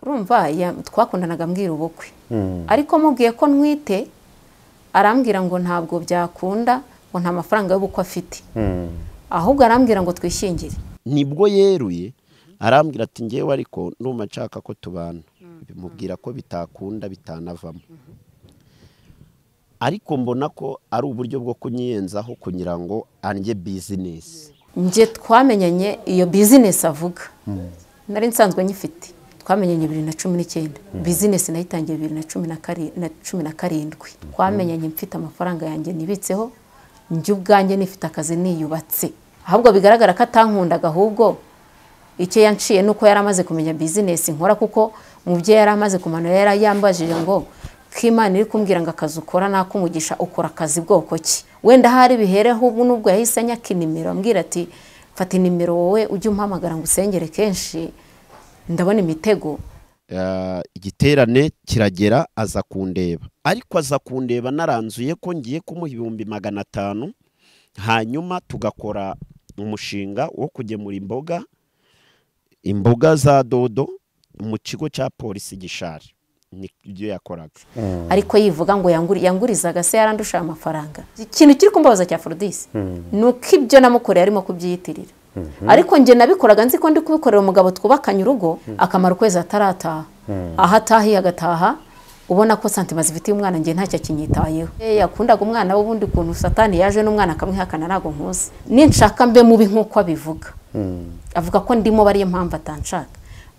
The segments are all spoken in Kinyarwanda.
urumva ya- twakundanaga mbwira ubukwe ariko mubwiye ko ntwite arambwira ngo ntabwo byakunda ngo nta mafaranga y'ubukwe afite ahubwo arambwira ngo twishyingire nibwo yeruye arambwira ati ngewe ariko ndumva nshaka ko tubana bimubwira ko bitakunda bitanavamo ariko mbona ko ari uburyo bwo kunyiyenzaho kugira ngo ange bizinesi njye twamenyanye iyo bizinesi avuga nari nsanzwe nyifite twamenyanye bibiri na cumi n'icyenda bizinesi nayitangiye bibiri na cumi na kari- na cumi na karindwi twamenyanye mfite amafaranga yanjye nibitseho njye ubwanjye nifite akazi niyubatse ahubwo bigaragara ko atankundaga ahubwo icyo yanciye ni uko yari amaze kumenya bizinesi nkora kuko mubyeyi yari amaze kumanura yari yambajije ngo ko imana iri kumbwira ngo akazi ukora nakumugisha ukora akazi bwoko ki wenda hari bihereho ubu n'ubwo yahise anyaka inimero ambwira ati fata inimero wowe ujye umpamagara ngo usengere kenshi ndabona imitego Eh, igiterane kiragera aza kundeba ariko aza kundeba naranzuye ko ngiye kumuha ibihumbi magana atanu hanyuma tugakora umushinga wo kugemura imboga imboga za dodo mu kigo cya polisi gishari nibyo yakoraga ariko yivuga ngo yanguri- yangurizaga se yarandushije amafaranga ikintu kiri kumbabaza cya forodisi ni uko ibyo namukoreye arimo kubyiyitirira ariko njye nabikoraga nzi ko ndi kubikorera umugabo twubakanye urugo akamara ukwezi atarataha aho atahiye agataha ubona ko santima zifitiye umwana njye ntacyo akinyitayeho Eh, yakundaga umwana we ubundi kuntu satani yaje n'umwana akamwihakana ntabwo nkuzi ninshaka mbe mubi nk'uko abivuga avuga ko ndimo bariyo mpamvu atanshaka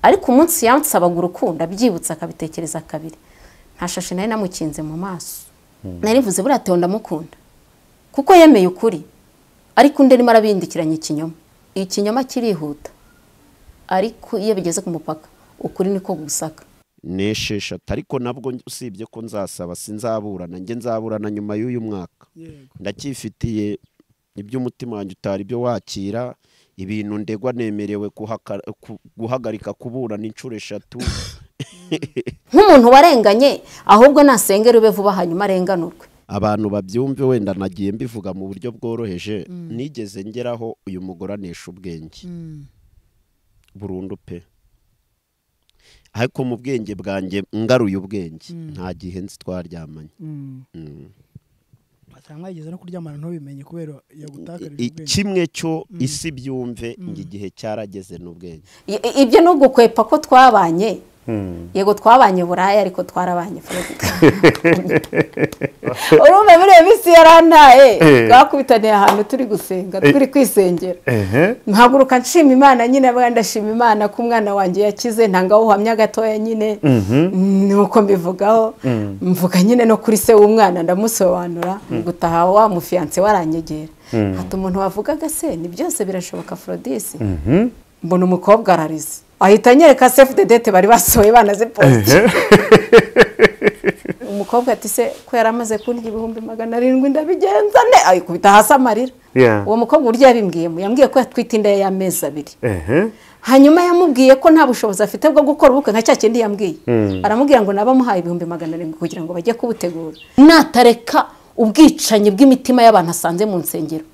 ariko umunsi yansabaga urukundo abyibutse akabitekereza kabiri nta shashi nari namukinze mu maso nari mvuze buriya Theo ndamukunda kuko yemeye ukuri ariko undi arimo arabindikiranya ikinyoma ikinyoma kirihuta ariko iyo bigeze ku mupaka ukuri niko gusaka nesheshatu ariko nabwo usibye ko nzasaba sinzaburana njye nzaburana nyuma y'uyu mwaka ndacyifitiye iby'umutima wanjye utari ibyo wakira ibintu ndegwa nemerewe kuhaka- ku- guhagarika kuburana inshuro eshatu nk'umuntu warenganye ahubwo nasengera ube vuba hanyuma arenganurwe abantu babyumve wenda nagiye mbivuga mu buryo bworoheje nigeze ngeraho uyu mugore anesha ubwenge burundu pe ariko mu bwenge bwanjye ngaruye ubwenge nta gihe nzi twaryamanye Mm. atanga mwageze no kuryamana ntubimenye kubera yagutakarije I- ubwenge kimwe cyo isi byumve ngo igihe cyarageze n'ubwenge I- i- ibyo ni ugukwepa ko twabanye yego twabanye buraya ariko twarabanye Fred. urumva biriya minsi yarantaye twakubitaniye ahantu turi gusenga turi kwisengera nkaguruka nshima imana nyine abwana ndashima imana ko umwana wanjye yakize ntanga uhamya gatoya nyine nuko mbivugaho mvuga nyine no kuri se w'umwana ndamusobanura gutaha wa mufiyanse waranyegera hata umuntu wavugaga se ni byose birashoboka forodisi mbona umukobwa ararize ahita anyereka sefu dedete bari basohoye banaziposite umukobwa ati se ko yari amaze kundya ibihumbi magana arindwi ndabigenza ne ayikubita hasi amarira Yeah. uwo mukobwa uburyo yabibwiyemo yambwiye ko yatwite inda ye y'amezi abiri ehe hanyuma yamubwiye ko nta bushobozi afite bwo gukora ubukwe nka cya kindi yambwiye aramubwira ngo naba amuhaye ibihumbi magana arindwi kugira ngo bajye kubutegura natareka ubwicanyi bw'imitima y'abantu asanze mu nsengero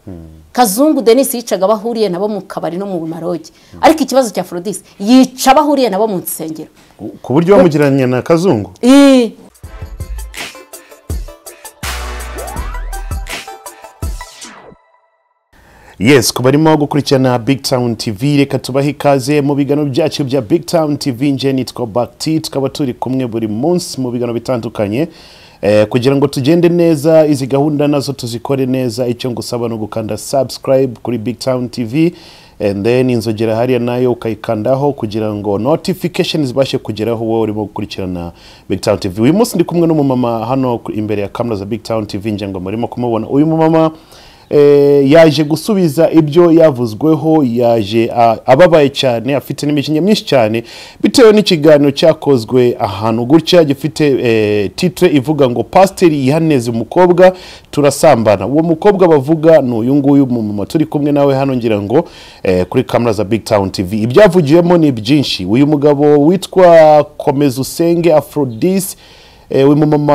kazungu denise yicaga abahuriye nabo mu kabari no mu marogi ariko ikibazo cya forodisi yica abahuriye nabo mu nsengero ku buryo bamugereranya na kazungu Ih. yes ku barimo gukurikirana big town tv reka tubahe ikaze mu biganiro byacu bya big town tv nje nitwa bakiti tukaba turi kumwe buri munsi mu biganiro bitandukanye eh, kugira ngo tugende neza izi gahunda nazo tuzikore neza icyo ngusaba ni ugukanda subscribe kuri big town tv and then inzogera hariya nayo ukayikandaho kugira ngo notification zibashe kugeraho wowe urimo gukurikirana big town tv uyu munsi ndi kumwe n'umumama hano imbere ya kamera za big town tv nje ngo murimo kumubona uyu mumama Eh, yaje gusubiza ibyo yavuzweho yaje ah, ababaye cyane afite n'imikinya myinshi cyane bitewe n'ikiganiro cyakozwe ahantu gutya gifite eh, titre ivuga ngo pasiteri yihaneze umukobwa turasambana uwo mukobwa bavuga ni uyu nguyu mumama turi kumwe nawe hano ngira ngo eh, kuri kamera za big town tv ibyavugiyemo ni byinshi uyu mugabo witwa komeza usenge afrodis Eh, uyu mumama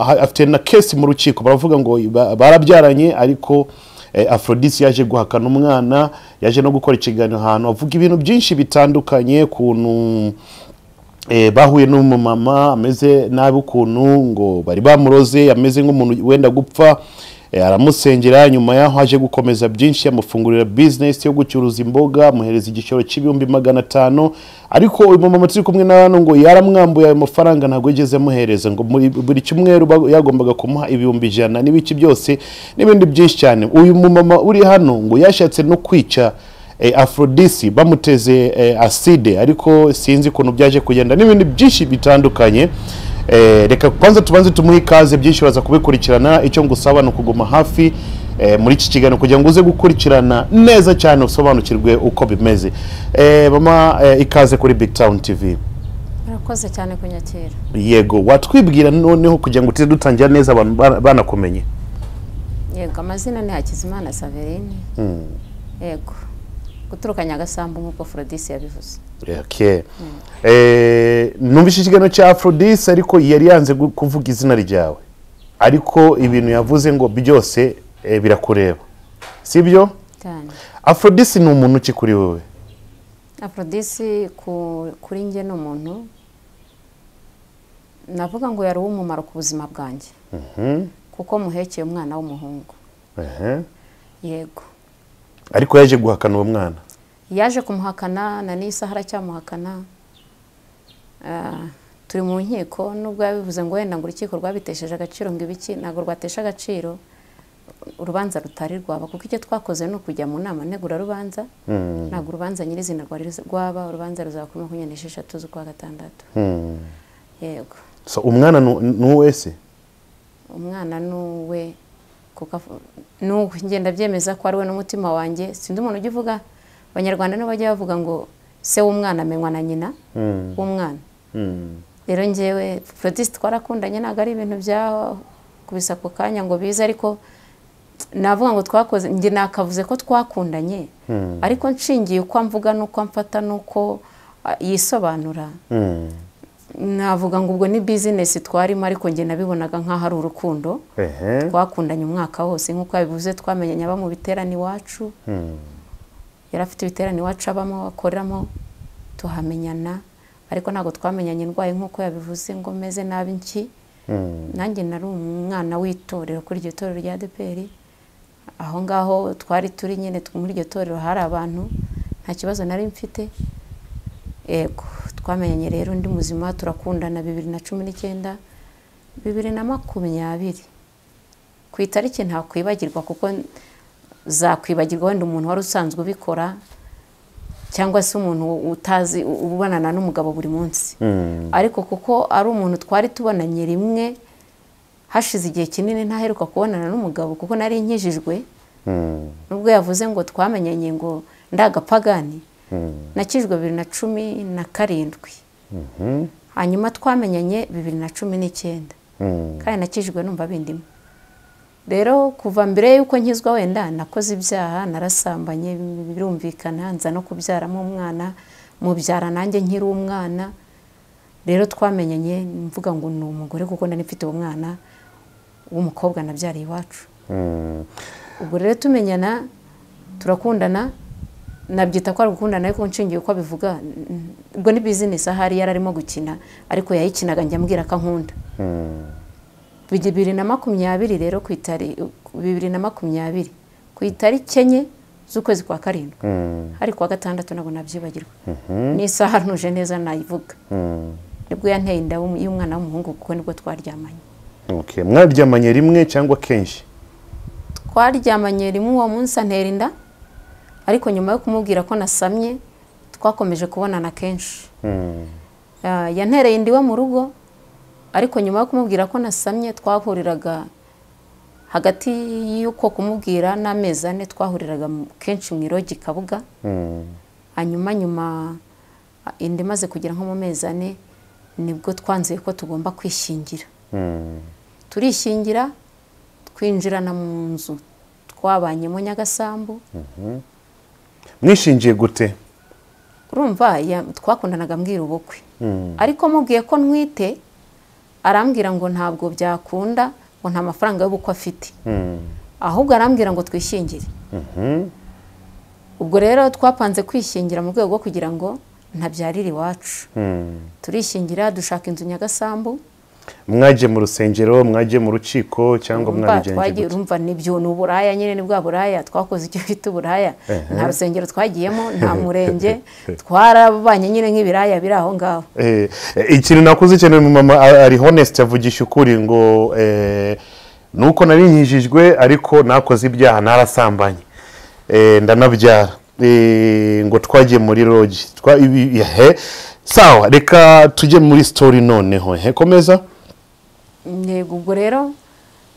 ha- afite na kesi mu rukiko baravuga ngo ba- barabyaranye ariko eh, afrodisi yaje guhakana umwana yaje no gukora ikiganiro ahantu avuga ibintu byinshi bitandukanye kuntu eh, bahuye n'umumama ameze nabi ukuntu ngo bari bamuroze ameze nk'umuntu wenda gupfa eh, aramusengera nyuma yaho aje gukomeza byinshi amufungurira bizinesi yo gucuruza imboga amuhereza igiciro cy'ibihumbi magana atanu ariko uyu mumama turi kumwe na hano ngo yaramwambuye ayo mafaranga ntabwo yigeze amuhereza ngo muri buri cyumweru ba- yagombaga kumuha ibihumbi ijana n'ibiki byose n'ibindi byinshi cyane uyu mumama uri hano ngo yashatse no kwica eh, afrodisi bamuteze eh, aside ariko sinzi ukuntu byaje kugenda n'ibintu byinshi bitandukanye eh, reka kwanza tubanze tumuhe ikaze byinshi baza kubikurikirana icyo ngusaba ni ukuguma hafi eh, muri iki kiganiro kugira ngo uze gukurikirana neza cyane usobanukirwe uko bimeze eh, mama eh, ikaze kuri big town tv murakoze cyane kunyakira yego watwibwira noneho kugira ngo tuze dutangira neza abantu ba- banakumenye yego amazina ni hakizimana saverine yego guturuka nyagasambu nk'uko forodisi yabivuze okay. eh, numvise ikiganiro cya afrodis ariko yari yanze gu- kuvuga izina ryawe ariko ibintu yavuze ngo byose eh, birakureba sibyo cyane afrodis ni umuntu uki kuri wowe aforodisi ku- kuri njye ni umuntu navuga ngo yari uw'umumaro ku buzima bwanjye kuko muhekeye umwana w'umuhungu Ehe. yego ariko yaje guhakana uwo mwana yaje kumuhakana na n'iyi saha aracyamuhakana Ah, turi mu nkiko nubwo yabivuze ngo wenda ngo urukiko rwabitesheje agaciro ngo ibiki ntabwo rwatesha agaciro urubanza rutari rwaba kuko icyo twakoze ni ukujya mu nama ntegurarubanza ntabwo urubanza nyirizina rwari ruz- rwaba urubanza ruzaba kuri makumyabiri n'esheshatu z'ukwa gatandatu yego so umwana ni- ni uwe se umwana ni uwe kuko af- ni uwe ngenda byemeza ko ari we n'umutima wanjye sindi umuntu ujya uvuga abanyarwanda nibo bajya bavuga ngo se w'umwana amenywa na nyina w'umwana rero ngewe forodisite twarakundanye ntabwo ari ibintu bya kubisa ako kanya ngo bize ariko navuga ngo twakoze njye nakavuze ko twakundanye ariko nshingiye uko mvuga n'uko mfata n'uko ah, yisobanura navuga ngo ubwo ni bizinesi twarimo ariko njye nabibonaga nk'aho ari urukundo Ehe. twakundanye umwaka wose nk'uko yabivuze twamenyanye aba mu biterane iwacu yari afite ibiterane iwacu abamo akoreramo tuhamenyana ariko ntabwo twamenyanye indwaye nk'uko yabivuze ngo meze nabi nki nanjye nari umwana w'itorero kuri iryo torero rya deperi aho ngaho twari turi nyine muri iryo torero hari abantu nta kibazo nari mfite yego twamenyanye rero undi muzima turakundana bibiri na cumi n'icyenda bibiri na makumyabiri ku itariki ntakwibagirwa kuko zakwibagirwa wenda umuntu wari usanzwe ubikora cyangwa se umuntu utazi ubonana n'umugabo buri munsi ariko kuko ari umuntu twari tubonanye rimwe hashize igihe kinini ntaheruka kubonana n'umugabo kuko nari nkijijwe nubwo yavuze ngo twamenyanye ngo ndagapagani nakijwe bibiri na cumi na karindwi hanyuma twamenyanye bibiri na cumi n'icyenda kandi nakijijwe numva bindimo rero kuva mbere y'uko nkizwa wenda nakoze ibyaha narasambanye birumvikana nza no kubyaramo umwana mubyara nanjye nkiri umwana rero twamenyanye mvuga ngo ni umugore kuko nari mfite uwo mwana w'umukobwa nabyariye iwacu ubwo rero tumenyana turakundana nabyita ko ari gukundana ariko nshingiye uko abivuga n- ubwo ni bizinesi ahari yari arimo gukina ariko yayikinaga njya ambwira ko ankunda bibiri na makumyabiri rero ku itari bibiri na makumyabiri ku itariki enye z'ukwezi kwa karindwi hari ku wa gatandatu ntabwo nabyibagirwa n'isaha ntuje neza nayivuga nibwo yanteye inda w'um- y'umwana w'umuhungu kuko nibwo twaryamanye okay. mwaryamanye rimwe cyangwa kenshi twaryamanye rimwe uwo munsi antera inda ariko nyuma yo kumubwira ko nasamye twakomeje kubonana kenshi Ah, yantereye inda iwe mu rugo ariko nyuma yo kumubwira ko nasamye twahuriraga hagati y'uko kumubwira n'amezi ane twahuriraga mu- kenshi mu irogi kabuga hanyuma nyuma ah, inda imaze kugera nko mu mezi ane nibwo twanzuye ko tugomba kwishingira turishingira twinjirana mu nzu twabanyemo nyagasambu mwishingiye gute urumva ya- twakundanaga mbwira ubukwe ariko mubwiye ko ntwite arambwira ngo ntabwo byakunda ngo nta mafaranga y'ubukwe afite ahubwo arambwira ngo twishyingire ubwo rero twapanze kwishingira mu rwego rwo kugira ngo ntabyarira iwacu turishingira dushaka inzu nyagasambu mwagiye mu rusengero mwagiye mu rukiko cyangwa urumva mwabigenje twagiye gute urumva nibyo ni uburaya nyine ni bwa buraya twakoze icyo bita uburaya nta rusengero twagiyemo nta murenge twarabanye nyine nk'ibiraya biri aho ngaho Eh, eh, ikintu nakuze cyane mu mama a- ari honest avugisha ukuri ngo eh, ni uko nari nkijijwe ariko nakoze ibyaha narasambanye Eh, ndanabyara Eh, ngo twagiye muri rogi Twa- ibi- ehe. sawa reka tujye muri sitori noneho ehe, komeza yego ubwo rero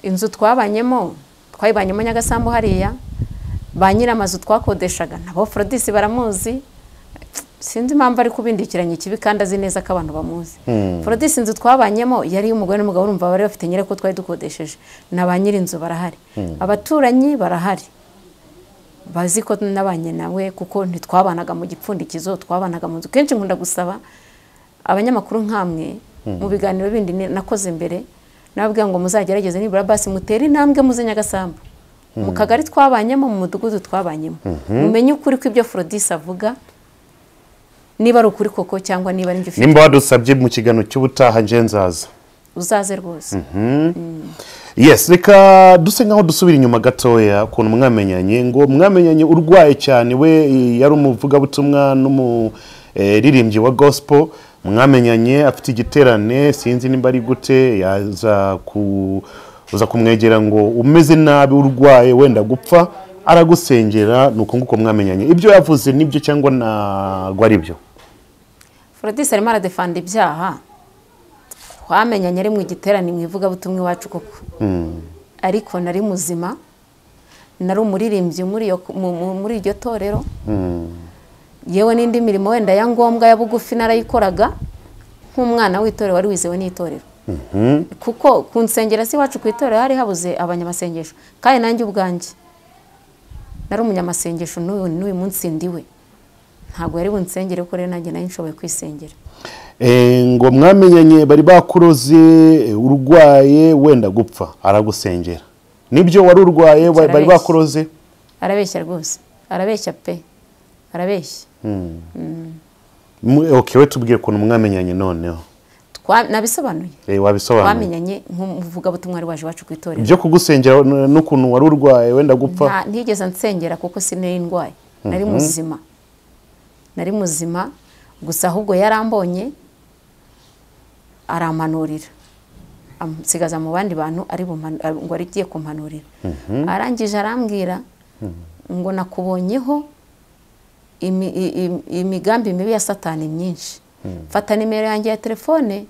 inzu twabanyemo twayibanyemo nyagasambu hariya ba nyir'amazu twakodeshaga nabo forodisi baramuzi sinzi impamvu ari kubindikiranya ikibi kandi azi neza ko abantu bamuzi forodisi inzu twabanyemo yari iy'umugore n'umugabo urumva bari bafite nyirako twari dukodesheje na ba nyir'inzu barahari abaturanyi barahari bazi ko nabanye nawe kuko ntitwabanaga mu gipfundikizo twabanaga mu nzu kenshi nkunda gusaba abanyamakuru nk'amwe mu biganiro bindi ni- nakoze mbere nababwira ngo muzagerageze nibura basi mutere intambwe muze nyagasambu mu kagari twabanyemo mu mudugudu twabanyemo mumenye ukuri kw'ibyo forodisi avuga niba ari ukuri koko cyangwa niba ari ibyo ufite nimba wadusabye mu kiganiro cy'ubutaha nje nzaza uzaze rwose yes reka duse nkaho dusubira inyuma gatoya ukuntu mwamenyanye ngo mwamenyanye urwaye cyane we eh, yari umuvugabutumwa n'umuririmbyi wa gospel mwamenyanye afite igiterane sinzi nimba ari gute yaza ku uza kumwegera ngo umeze nabi urwaye wenda gupfa aragusengera ni uko nguko mwamenyanye ibyo yavuze nibyo cyangwa ntabwo ari byo forodisi arimo aradefanda ibyaha twamenyanye ari mu giterane mu ivugabutumwa iwacu koko ariko nari muzima nari umuririmbyi muri iyo- mu- mu- muri iryo torero yewe n'indi mirimo wenda ya ngombwa ya bugufi narayikoraga nk'umwana w'itorero wari wizewe n'itorero kuko ku nsengero z'iwacu ku itorero hari habuze abanyamasengesho kandi nanjye ubwanjye nari umunyamasengesho n'uyu n'uyu munsi ndiwe ntabwo yari bunsengere kuko rero nanjye nari nshoboye kwisengera Eh, ngo mwamenyanye bari bakuroze eh, urwaye wenda gupfa aragusengera nibyo wari urwaye wa- bari Arabeshya. bakuroze arabeshya rwose arabeshya pe arabeshya Mu- okay we tubwire ukuntu mwamenyanye noneho Twa- nabisobanuye Eh, wabisobanura twamenyanye nk'umuvugabutumwa wari waje iwacu ku itorero byo kugusengera n- n'ukuntu wari urwaye wenda gupfa nta ntigeze nsengera kuko sinari ndwaye nari muzima nari muzima gusa ahubwo yarambonye arampanurira amusigaza mu bandi bantu ari bumanu- ari- ngo arigiye kumpanurira arangije arambwira ngo nakubonyeho imi- i- i- imigambi mibi ya satani myinshi fata nimero yanjye ya telefone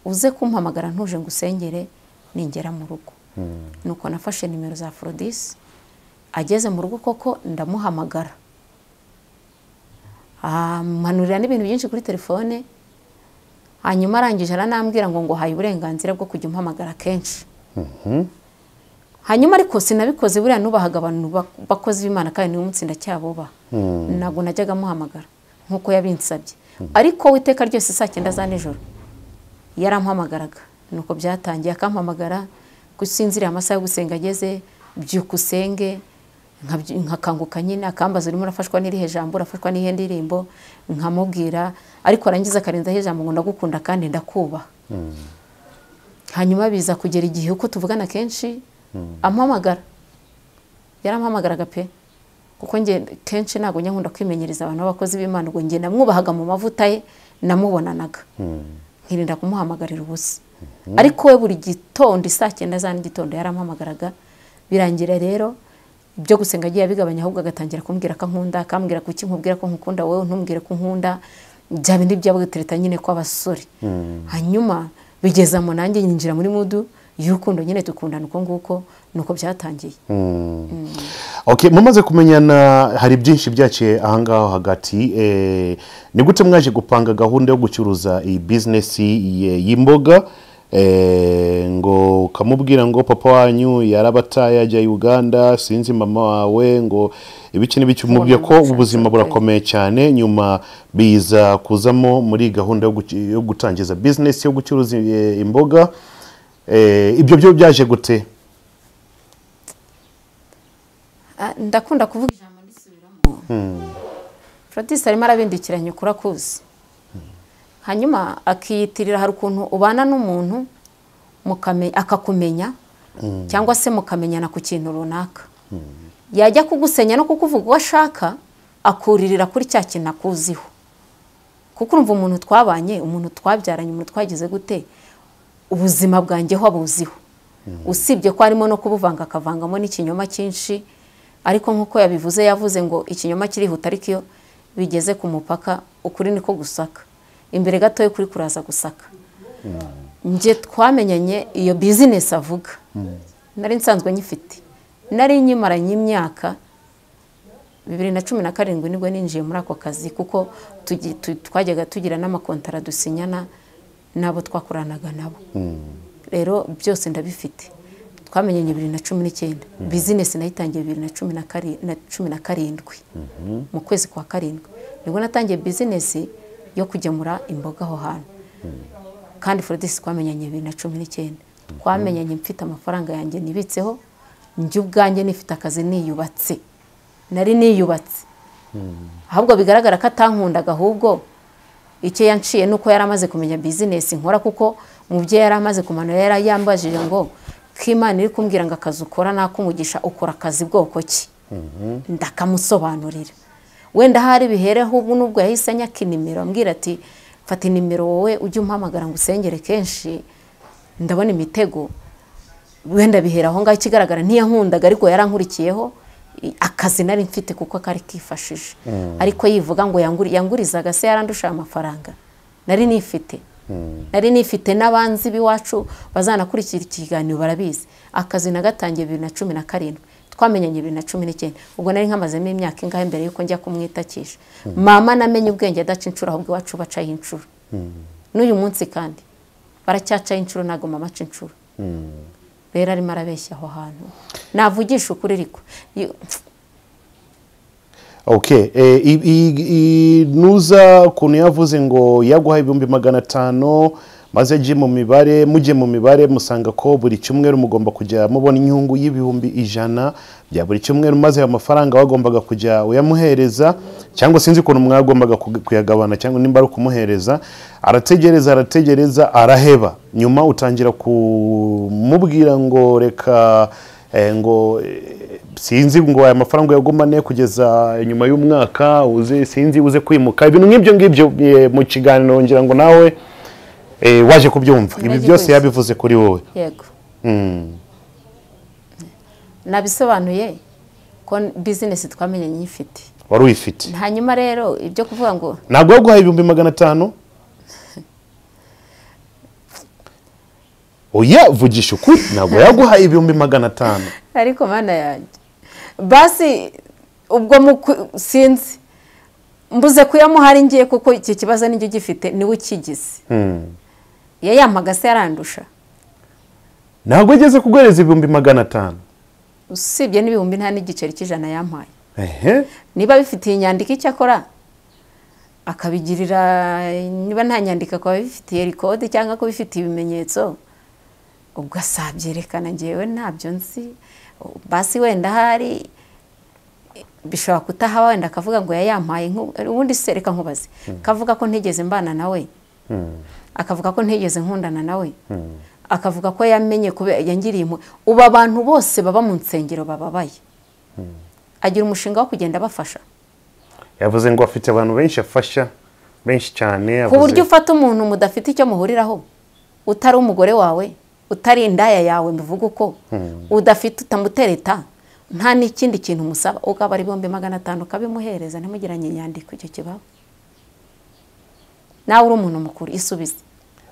uze kumpamagara ntuje ngo usengere ningera mu rugo nuko nafashe nimero za forodisi ageze mu rugo koko ndamuhamagara amanurira n'ibintu byinshi kuri telefone hanyuma arangije aranambwira ngo ngo haye uburenganzira bwo kujya umpamagara kenshi hanyuma ariko sinabikoze buriya nubahaga abantu bak- bakozi b'imana kandi n'uyu munsi ndacyabubaha ntabwo najyaga amuhamagara nk'uko yabinsabye ariko witeka ryose saa cyenda za nijoro yarampamagaraga nuko byatangiye akampamagara gusinziriye amasaha yo gusenga ageze byuka usenge nkabyu- nkakanguka nyine akambaza urimo urafashwa n'irihe jambo urafashwa n'ihe ndirimbo nkamubwira ariko arangiza akarenzaho ijambo ngo ndagukunda kandi ndakubaha hanyuma biza kugera igihe uko tuvugana kenshi ampamagara yarampamagaraga pe kuko nge kenshi ntabwo njya nkunda kwimenyereza abantu b'abakozi b'imana ubwo nge namwubahaga mu mavuta ye namubonanaga nkirinda kumuhamagarira ubusa ariko we buri gitondo isaa cyenda za n'igitondo yarampamagaraga birangira rero ibyo gusenga agiye abigabanya ahubwo agatangira kumbwira ko ankunda akambwira kuki nkubwira ko nkukunda wowe ntumbwire ko nkunda bya bindi by'abatereta nyine kw'abasore hanyuma bigeza mu nanjye nyinjira muri mudu y'urukundo nyine dukundana uko nguko nuko byatangiye okay mumaze kumenyana hari byinshi byaciye ahangaho hagati Eh, ni gute mwaje gupanga gahunda yo gucuruza iyi bizinesi y- y'imboga Eh, ngo ukamubwira ngo papa wanyu yarabataye ajya uganda sinzi mama wawe ngo ibiki n'ibiki umubwiye ko Kubona ubuzima gucunga burakomeye cyane nyuma biza kuzamo muri gahunda yo guc- yo gutangiza bizinesi yo gucuruza eh, imboga Eh, ibyo byo byaje gute Ah, ndakunda kuvuga ijambo ndisubiramo produce arimo arabindikiranya ukuri akuzi hanyuma akiyitirira hari ukuntu ubana n'umuntu mukame- akakumenya cyangwa se mukamenyana ku kintu runaka yajya kugusenya no kukuvuga uwo ashaka akuririra kuri cya kintu akuziho kuko urumva umuntu twabanye umuntu twabyaranye umuntu twagize gute ubuzima bwanjye ho abuziho usibye ko harimo no kubuvanga akavangamo n'ikinyoma cyinshi ariko nk'uko yabivuze yavuze ngo ikinyoma kirihuta ariko iyo bigeze ku mupaka ukuri niko gusaka imbere gatoya kuri kuraza gusaka njye twamenyanye iyo bizinesi avuga nari nsanzwe nyifite nari nyimaranye imyaka bibiri na cumi na karindwi nibwo ninjiye muri ako kazi kuko tugi- tu- twajyaga tugira n'amakontara dusinyana n'abo twakoranaga nabo rero byose ndabifite twamenyanye bibiri na cumi n'icyenda bizinesi nayitangiye bibiri na cumi na kari- na cumi na karindwi mu kwezi kwa karindwi nibwo natangiye bizinesi yo kugemura imboga aho hantu kandi forodisi twamenyanye bibiri na cumi n'icyenda twamenyanye mfite amafaranga yanjye nibitseho njye ubwanjye nifite akazi niyubatse nari niyubatse ahubwo bigaragara ko atankundaga ahubwo icyo yanciye ni uko yari amaze kumenya bizinesi nkora kuko umubyeyi yari amaze kumanura yari yambajije ngo ko imana iri kumbwira ngo akazi ukora nakumugisha ukora akazi bwoko ki ndakamusobanurira wenda hari bihereho ubu n'ubwo yahise anyaka inimero ambwira ati fata inimero wowe ujye umpamagara ngo usengere kenshi ndabona imitego wenda bihera aho ngaho ikigaragara ntiyahundaga ariko yarankurikiyeho i- akazi nari mfite kuko kari kifashije ariko yivuga ngo yanguri- yangurizaga se yarandushije amafaranga nari nifite nari nifite n'abanzi b'iwacu bazanakurikira ikiganiro barabizi akazi nagatangiye bibiri na cumi na karindwi twamenyanye bibiri na cumi n'icyenda ubwo nari nkamazemo imyaka ingahe mbere y'uko njya kumwitakisha mama namenye ubwenge adaca inshuro ahubwo iwacu bacaho inshuro n'uyu munsi kandi baracyacaho inshuro ntabwo mama aca inshuro rero arimo arabeshya aho hantu navugisha ukuri ariko Yo- okay eh, i- i- i- nuza ukuntu yavuze ngo yaguha ibihumbi magana atanu maze ajye mu mibare mujye mu mibare musanga ko buri cyumweru mugomba kujya mubona inyungu y'ibihumbi ijana bya buri cyumweru maze ayo mafaranga wagombaga kujya uyamuhereza cyangwa sinzi ukuntu mwagombaga kuga- kuyagabana cyangwa nimba ari ukumuhereza arategereza arategereza araheba nyuma utangira kumubwira ngo reka eh, ngo eh, sinzi ngo aya mafaranga uyagumane kugeza nyuma y'umwaka uze sinzi uze kwimuka ibintu nk'ibyo ngibyo eh, mu kiganiro ngira ngo nawe eh, waje kubyumva ibi Nagiye byose kubisa. yabivuze kuri wowe yego nabisobanuye ko bizinesi twamenyanye nyifite wari uyifite hanyuma rero ibyo kuvuga ngo ntabwo yaguhaye ibihumbi magana atanu oya vugisha ukuri ntabwo yaguhaye ibihumbi magana atanu ariko mana yanjye basi ubwo muku- sinzi mbuze kuyamuha ari ngiye kuko iki kibazo nijye ugifite niwe ukigize yayampaga se yarandusha ntabwo ageze kuguhereza ibihumbi magana atanu usibye n'ibihumbi nta n'igiceri cy'ijana yampaye ehe niba bifitiye inyandiko icyakora akabigirira niba nta nyandiko akaba abifitiye rikode cyangwa kubifitiye ibimenyetso ubwo asabyerekana ngewe ntabyo nzi basi wenda ahari bishobora kutahaba wenda akavuga ngo yayampaye nku- ubundi se reka nkubaze akavuga ko ntigeze mbana nawe akavuga ko ntigeze nkundana nawe akavuga ko yamenye kubera yangiriye impuhwe ubu abantu bose baba mu nsengero bababaye agira umushinga wo kugenda abafasha yavuze ngo afite abantu benshi afasha benshi cyane ku yavuze- buryo ufata umuntu mudafite icyo muhuriraho utari umugore wawe utari indaya yawe mbivuga uko udafite utamutereta nta n'ikindi kintu umusaba ukaba ari ibihumbi magana atanu ukabimuhereza ntimugiranye inyandiko icyo kibaba nawe uri umuntu mukuru isubize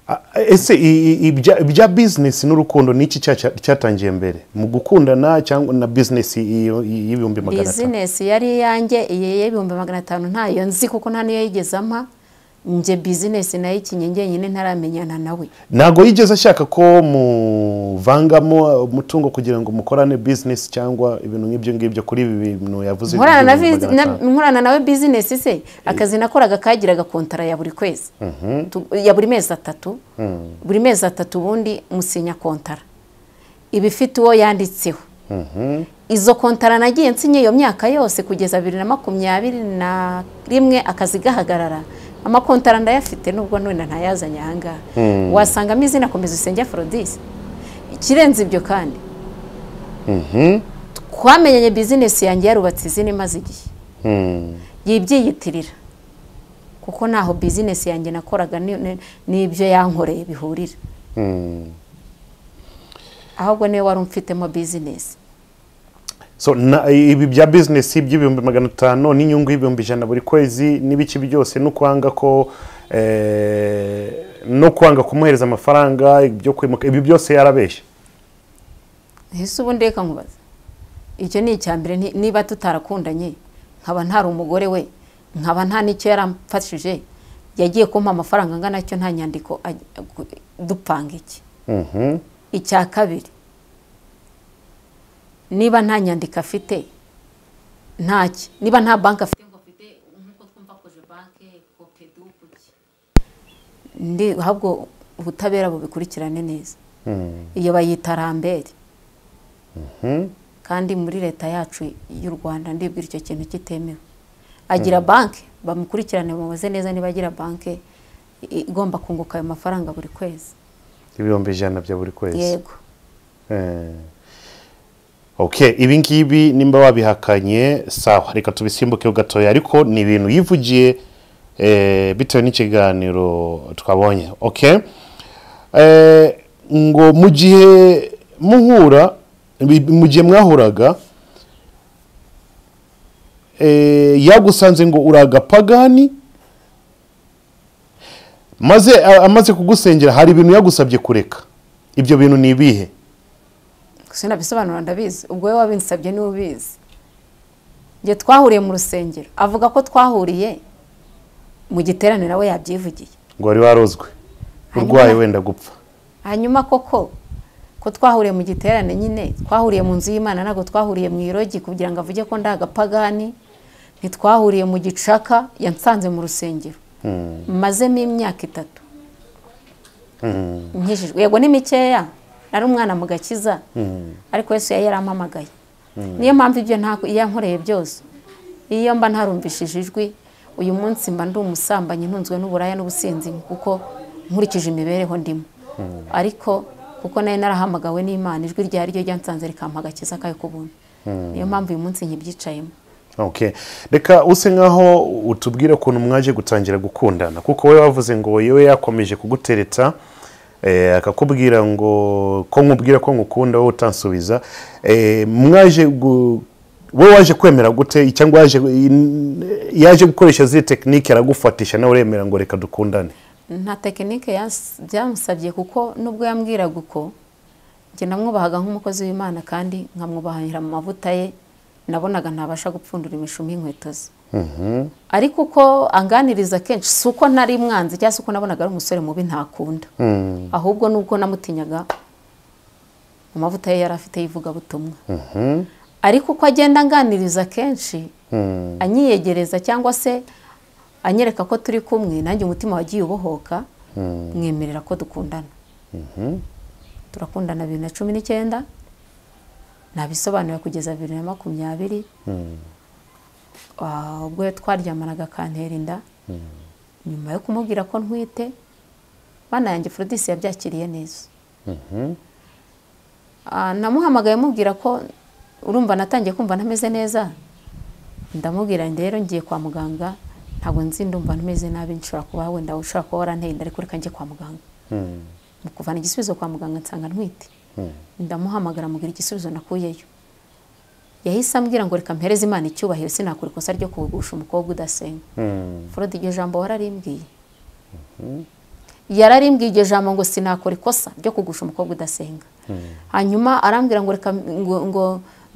A- ese i- i- ibya ibya bizinesi n'urukundo ni iki cya- cya- cyatangiye mbere mu gukundana cyangwa na bizinesi iyo- iyi- y'ibihumbi magana atanu bizinesi yari iyanjye iyi y'ibihumbi magana atanu ntayo nzi kuko nta niyo yigeze ampa njye bizinesi nayo ikinye njyenyine ntaramenyana nawe ntabwo yigeze ashaka ko muvangamo umutungo kugira ngo mukorane bizinesi cyangwa ibintu nk'ibyo ngibyo kuri ibi bintu yavuze nkorana na by'ibihumbi bizi- magana na- atanu. nkorana nawe bizinesi se akazi nakoraga kagiraga kontara ya buri kwezi Tu- ya buri mezi atatu buri mezi atatu ubundi musinya kontara iba ifite uwo yanditseho izo kontara nagiye nsinye iyo myaka yose kugeza bibiri na makumyabiri na rimwe akazi gahagarara amakontara ndayafite nubwo none ntayazanye ahangaha wasangamo izina komeza usenge aforodisi ikirenze ibyo kandi twamenyanye bizinesi yanjye yarubatse izina imaze igihe yibyiyitirira kuko ntaho bizinesi yanjye nakoraga ni- ni- n'ibyo yankoreye bihurira ahubwo niwe wari umfitemo bizinesi so na, ibi bya bizinesi by'ibihumbi magana atanu n'inyungu y'ibihumbi ijana buri kwezi n'ibiki byose no kwanga ko eh, no kwanga kumuhereza amafaranga ibyo kwimuka ibi byose yarabeshya ese ubundi reka nkubaza icyo ni icya mbere ni- niba tutarakundanye nkaba ntari umugore we nkaba nta n'icyo yaramfashije yagiye kumpa amafaranga angana atyo nta nyandiko aj- gu- dupanga iki Mhm. icya kabiri niba nta nyandiko afite ntaki niba nta banki afite ngo afite nk'uko twumva koje banki kopedu kuki ndi ahubwo ubutabera bubikurikirane neza iyo bayita rambere kandi muri leta yacu y'u rwanda ndibwira icyo kintu kitemewe agira banki bamukurikirane bamubaze neza niba agira banki i- igomba kunguka ayo mafaranga buri kwezi ibihumbi ijana bya buri kwezi yego Eh. Okay, ibi ngibi nimba wabihakanye sawa reka tubisimbuke gatoya ariko ni ibintu yivugiye eh, bitewe n'ikiganiro twabonye okay Eh, ngo mu gihe muhura bi- mu gihe mwahuraga eh, yagusanze ngo uri agapagani maze a- amaze kugusengera hari ibintu yagusabye kureka ibyo bintu ni ibihe sinabisobanura ndabizi ubwo wowe wabinsabye niwe ubizi njye twahuriye mu rusengero avuga ko twahuriye mu giterane nawe yabyivugiye ngo wari warozwe Hanyuma- urwaye wenda gupfa hanyuma koko ko twahuriye mu giterane nyine twahuriye mu nzu y'imana ntabwo twahuriye mu irogi kugira ngo avuge ko ndi agapagani ntitwahuriye mu gicaka yansanze mu rusengero mazemo imyaka itatu nkijijwe yego ni mikeya nari umwana mu gakiza ariko Yesu yari yarampamagaye niyo mpamvu ibyo nta- iyo yankoreye byose iyo mba ntarumvishije ijwi uyu munsi mba ndi umusambanyi ntunzwe n'uburaya n'ubusinzi kuko nkurikije imibereho ndimo ariko kuko nayo narahamagawe n'imana ijwi ryari ryo ryansanze rikampa agakiza kayo k'ubuntu niyo mpamvu uyu munsi nkibyicayemo Okay. reka use nkaho utubwire ukuntu mwaje gutangira gukundana kuko we wavuze ngo yewe yakomeje kuguteretsa eh, akakubwira ngo ko nkubwira ko ngukunda wowe utansubiza Eh, mwaje gu- we waje kwemera gute cyangwa yaje in- yaje gukoresha ziri tekinike aragufatisha nawe uremera ngo reka dukundane nta tekinike yas- byamusabye kuko nubwo yambwiraga uko njye namwubahaga nk'umukozi w'imana kandi nkamwubahira mu mavuta ye nabonaga ntabasha gupfundura imishumi y'inkweto ze ariko uko anganiriza kenshi si uko ntari mwanzi cyangwa se uko nabonaga ari umusore mubi ntakunda ahubwo nubwo namutinyaga mu mavuta ye yari afite y'ivugabutumwa ariko uko agenda anganiriza kenshi anyiyegereza cyangwa se anyereka ko turi kumwe nanjye umutima wagiye ubohoka mwemerera ko dukundana turakundana bibiri na cumi n'icyenda nabisobanura kugeza bibiri na makumyabiri Ah, ubwo twaryamanaga akantera inda nyuma yo kumubwira ko ntwite bana yanjye forodisi yabyakiriye neza Ah, namuhamagaye mubwira ko urumva natangiye kumva ntameze neza ndamubwira nti rero ngiye kwa muganga ntabwo nzi ndumva ntameze nabi nshobora kuba wenda ushobora kuba waranteye inda ariko reka njye kwa muganga mu kuvana igisubizo kwa muganga nsanga ntwite ndamuhamagara mubwira igisubizo nakuyeyo yahise ambwira ngo reka mpereze imana icyubahiro sinakora ikosa ryo kugusha umukobwa udasenga forode iryo jambo wararimbwiye yararimbwiye iryo jambo ngo sinakora ikosa ryo kugusha umukobwa udasenga hanyuma arambwira ngo reka ngo, ngo,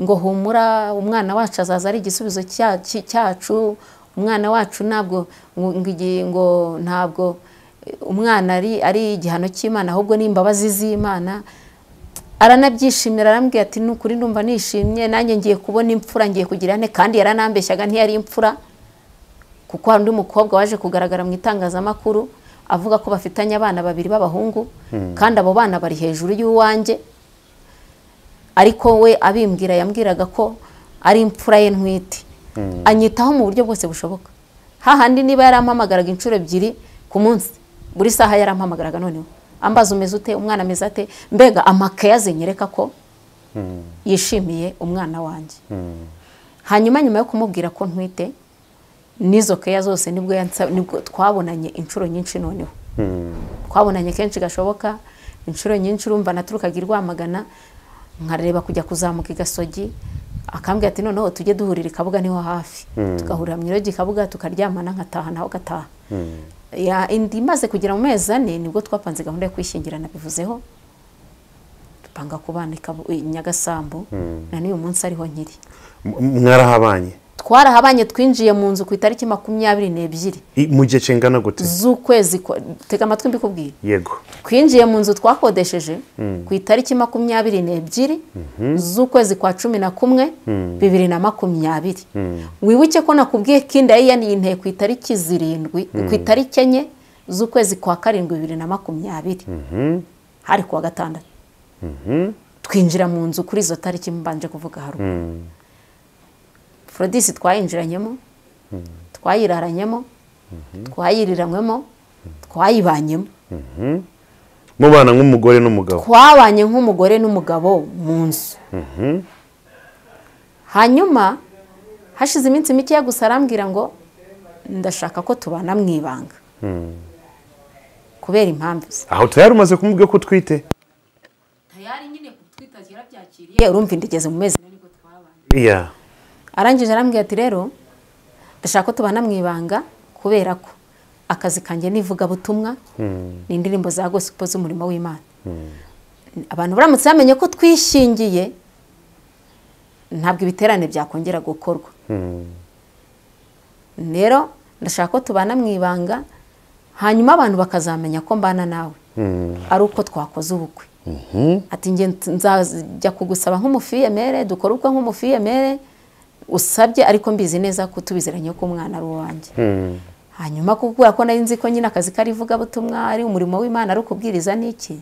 ngo humura umwana wacu azaza ari igisubizo cya- cy- cyacu umwana wacu ntabwo ngo, ngo igihe- ngo ntabwo eh, umwana ari, ari igihano cy'imana ahubwo ni imbabazi z'imana aranabyishimira arambwira ati ni ukuri ndumva nishimye nanjye ngiye kubona imfura ngiye kugira ne kandi yaranambeshyaga ntiyari imfura kuko hari undi mukobwa waje kugaragara mu itangazamakuru avuga ko bafitanye abana babiri b'abahungu kandi abo bana bari hejuru y'uwanjye ariko we abimbwira yambwiraga ko ari imfura ye ntwite anyitaho mu buryo bwose bushoboka hahandi niba yarampamagaraga inshuro ebyiri ku munsi buri saha yarampamagaraga noneho ambaza umeze ute umwana ameze ate mbega amakaye azenyereka ko yishimiye umwana wanjye hanyuma nyuma yo kumubwira ko ntwite n'izo keya zose nibwo yansa- nibwo twabonanye inshuro nyinshi noneho twabonanye kenshi gashoboka inshuro nyinshi urumva naturukaga i rwamagana nkareba kujya kuzamuka i gasogi akambwira ati noneho tujye duhurira i kabuga niho hafi tugahurira mu irogi kabuga tukaryamana nkataha naho gataha Ya- indi imaze kugera mu mezi ane nibwo twapanze gahunda yo kwishyingira nabivuzeho dupanga kubana i Kabu- i nyagasambu na n'uyu munsi ariho nkiri M- mwarahabanye twarahabanye twinjiye mu nzu ku itariki makumyabiri n'ebyiri I- mu gihe kingana gute z'ukwezi kwa- tega amatwi mbikubwire yego twinjiye mu nzu twakodesheje ku itariki makumyabiri n'ebyiri z'ukwezi kwa cumi na kumwe bibiri na makumyabiri wibuke ko nakubwiye ko inda ye yanteye ku itariki zirindwi ku itariki enye z'ukwezi kwa karindwi bibiri na makumyabiri hari kuwa gatandatu twinjira mu nzu kuri izo tariki mbanje kuvuga haruguru forodisi twayinjiranyemo twayiraranyemo twayiriranyemo twayibanyemo mubana nk'umugore n'umugabo twabanye nk'umugore n'umugabo mu nzu hanyuma hashize iminsi mikeya gusa arambwira ngo ndashaka ko tubana mu ibanga kubera impamvu ze aho tayari umaze kumubwira ko utwite tayari nyine kutwitaza yarabyakiriye urumva inda igeze mu mezi ane nibwo twabanye iya arangije arambwira ati rero ndashaka ko tubana mu ibanga kubera ko akazi kanjye n'ivugabutumwa ni indirimbo za gospel z'umurimo w'imana abantu baramutse bamenye ko twishingiye ntabwo ibiterane byakongera gukorwa rero ndashaka ko tubana mu ibanga hanyuma abantu bakazamenya ko mbana nawe ari uko twakoze ubukwe ati njye nzajya kugusaba nk'umufiyemere dukore ubukwe nk'umufiyemere usabye ariko mbizi neza ko tubiziranye ko umwana ari uwanjye hanyuma kubera ko nari nzi ko nyine akazi kari ivugabutumwa ari umurimo w'imana ari ukubwiriza n'iki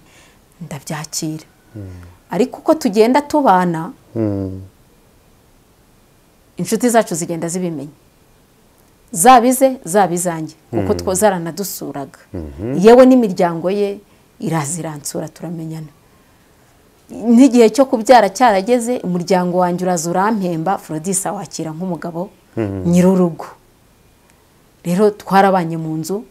ndabyakira ariko uko tugenda tubana inshuti zacu zigenda zibimenya zaba ize zaba izanjye kuko two zaranadusuraga yewe n'imiryango ye iraziransura turamenyana n'igihe cyo kubyara cyarageze umuryango wanjye uraza urampemba forodisa wakira nk'umugabo nyir'urugo rero twarabanye mu nzu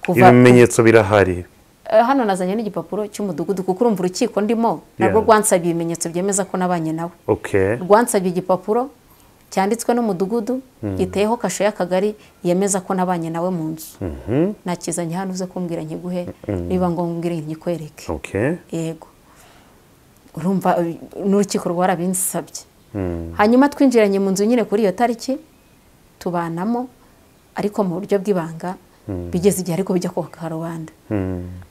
kuva ibimenyetso birahari Eh, hano nazanye n'igipapuro cy'umudugudu kuko urumva urukiko ndimo narwo Yeah. rwansabiye ibimenyetso byemeza ko nabanye nawe okay rwansabiye igipapuro cyanditswe n'umudugudu giteyeho kashe y'akagari yemeza ko nabanye nawe mu nzu nakizanye hano uze kumbwira nkiguhe niba ngombwa nkikwereke okay yego urumva eh, n'urukiko rwarabinsabye hanyuma twinjiranye mu nzu nyine kuri iyo tariki tubanamo ariko mu buryo bw'ibanga bigeze igihe ariko bijya ku karubanda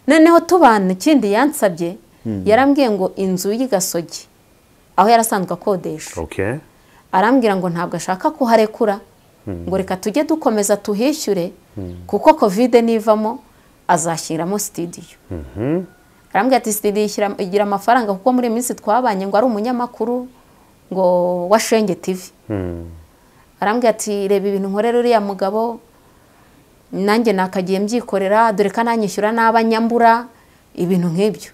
noneho tubana ikindi yansabye yarambwiye ngo inzu y'igasogi aho yarasanzwe akodesha okay arambwira ngo ntabwo ashaka ko harekura ngo reka tujye dukomeza tuhishyure kuko kovide nivamo azashyiramo sitidiyo arambwira ati sitidiyo ishyira- igira amafaranga kuko muri iyi minsi twabanye ngo ari umunyamakuru ngo wa shenge tivi arambwira ati reba ibintu nkorera uriya mugabo nanjye nakagiye mbyikorera dore ko ananyishyura n'aba nyambura ibintu nk'ibyo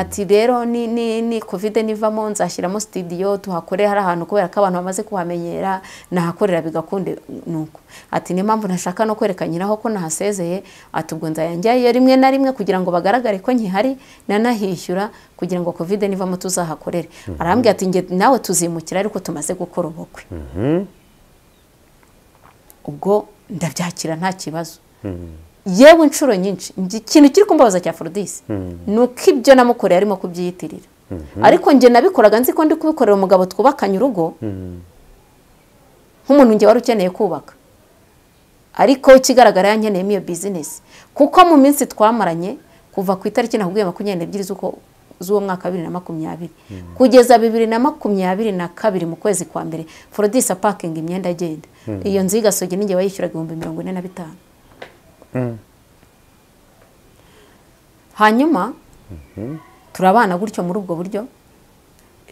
ati rero ni ni ni kovide nivamo nzashyiramo sitidiyo tuhakore hari ahantu kubera ko abantu bamaze kuhamenyera nahakorera bigakunde nuko ati niyo mpamvu ntashaka no kwereka nyiraho ko nahasezeye ati ubwo nzayajyayo rimwe na rimwe kugira ngo bagaragare ko nkihari nanahishyura kugira ngo kovide nivamo tuzahakorere arambwira ati "Njye nawe tuzimukira ariko tumaze gukora ubukwe ubwo ndabyakira nta kibazo yewe inshuro nyinshi njye ikintu kiri kumbabaza cya forodisi ni uko ibyo namukoreye arimo kubyiyitirira ariko njye nabikoraga nzi ko ndi kubikorera umugabo twubakanye urugo nk'umuntu njye wari ukeneye kubaka ariko ikigaragara yankeneyemo iyo bizinesi kuko mu minsi twamaranye kuva ku itariki nakubwiye makumyabiri n'ebyiri z'uko- z'uwo mwaka wa bibiri na makumyabiri kugeza bibiri na makumyabiri na kabiri mu kwezi kwa mbere forodisa pakingi imyenda agenda iyo nzu y'igasogi n'ingewe yishyuraga ibihumbi mirongo ine na bitanu hanyuma turabana gutyo muri ubwo buryo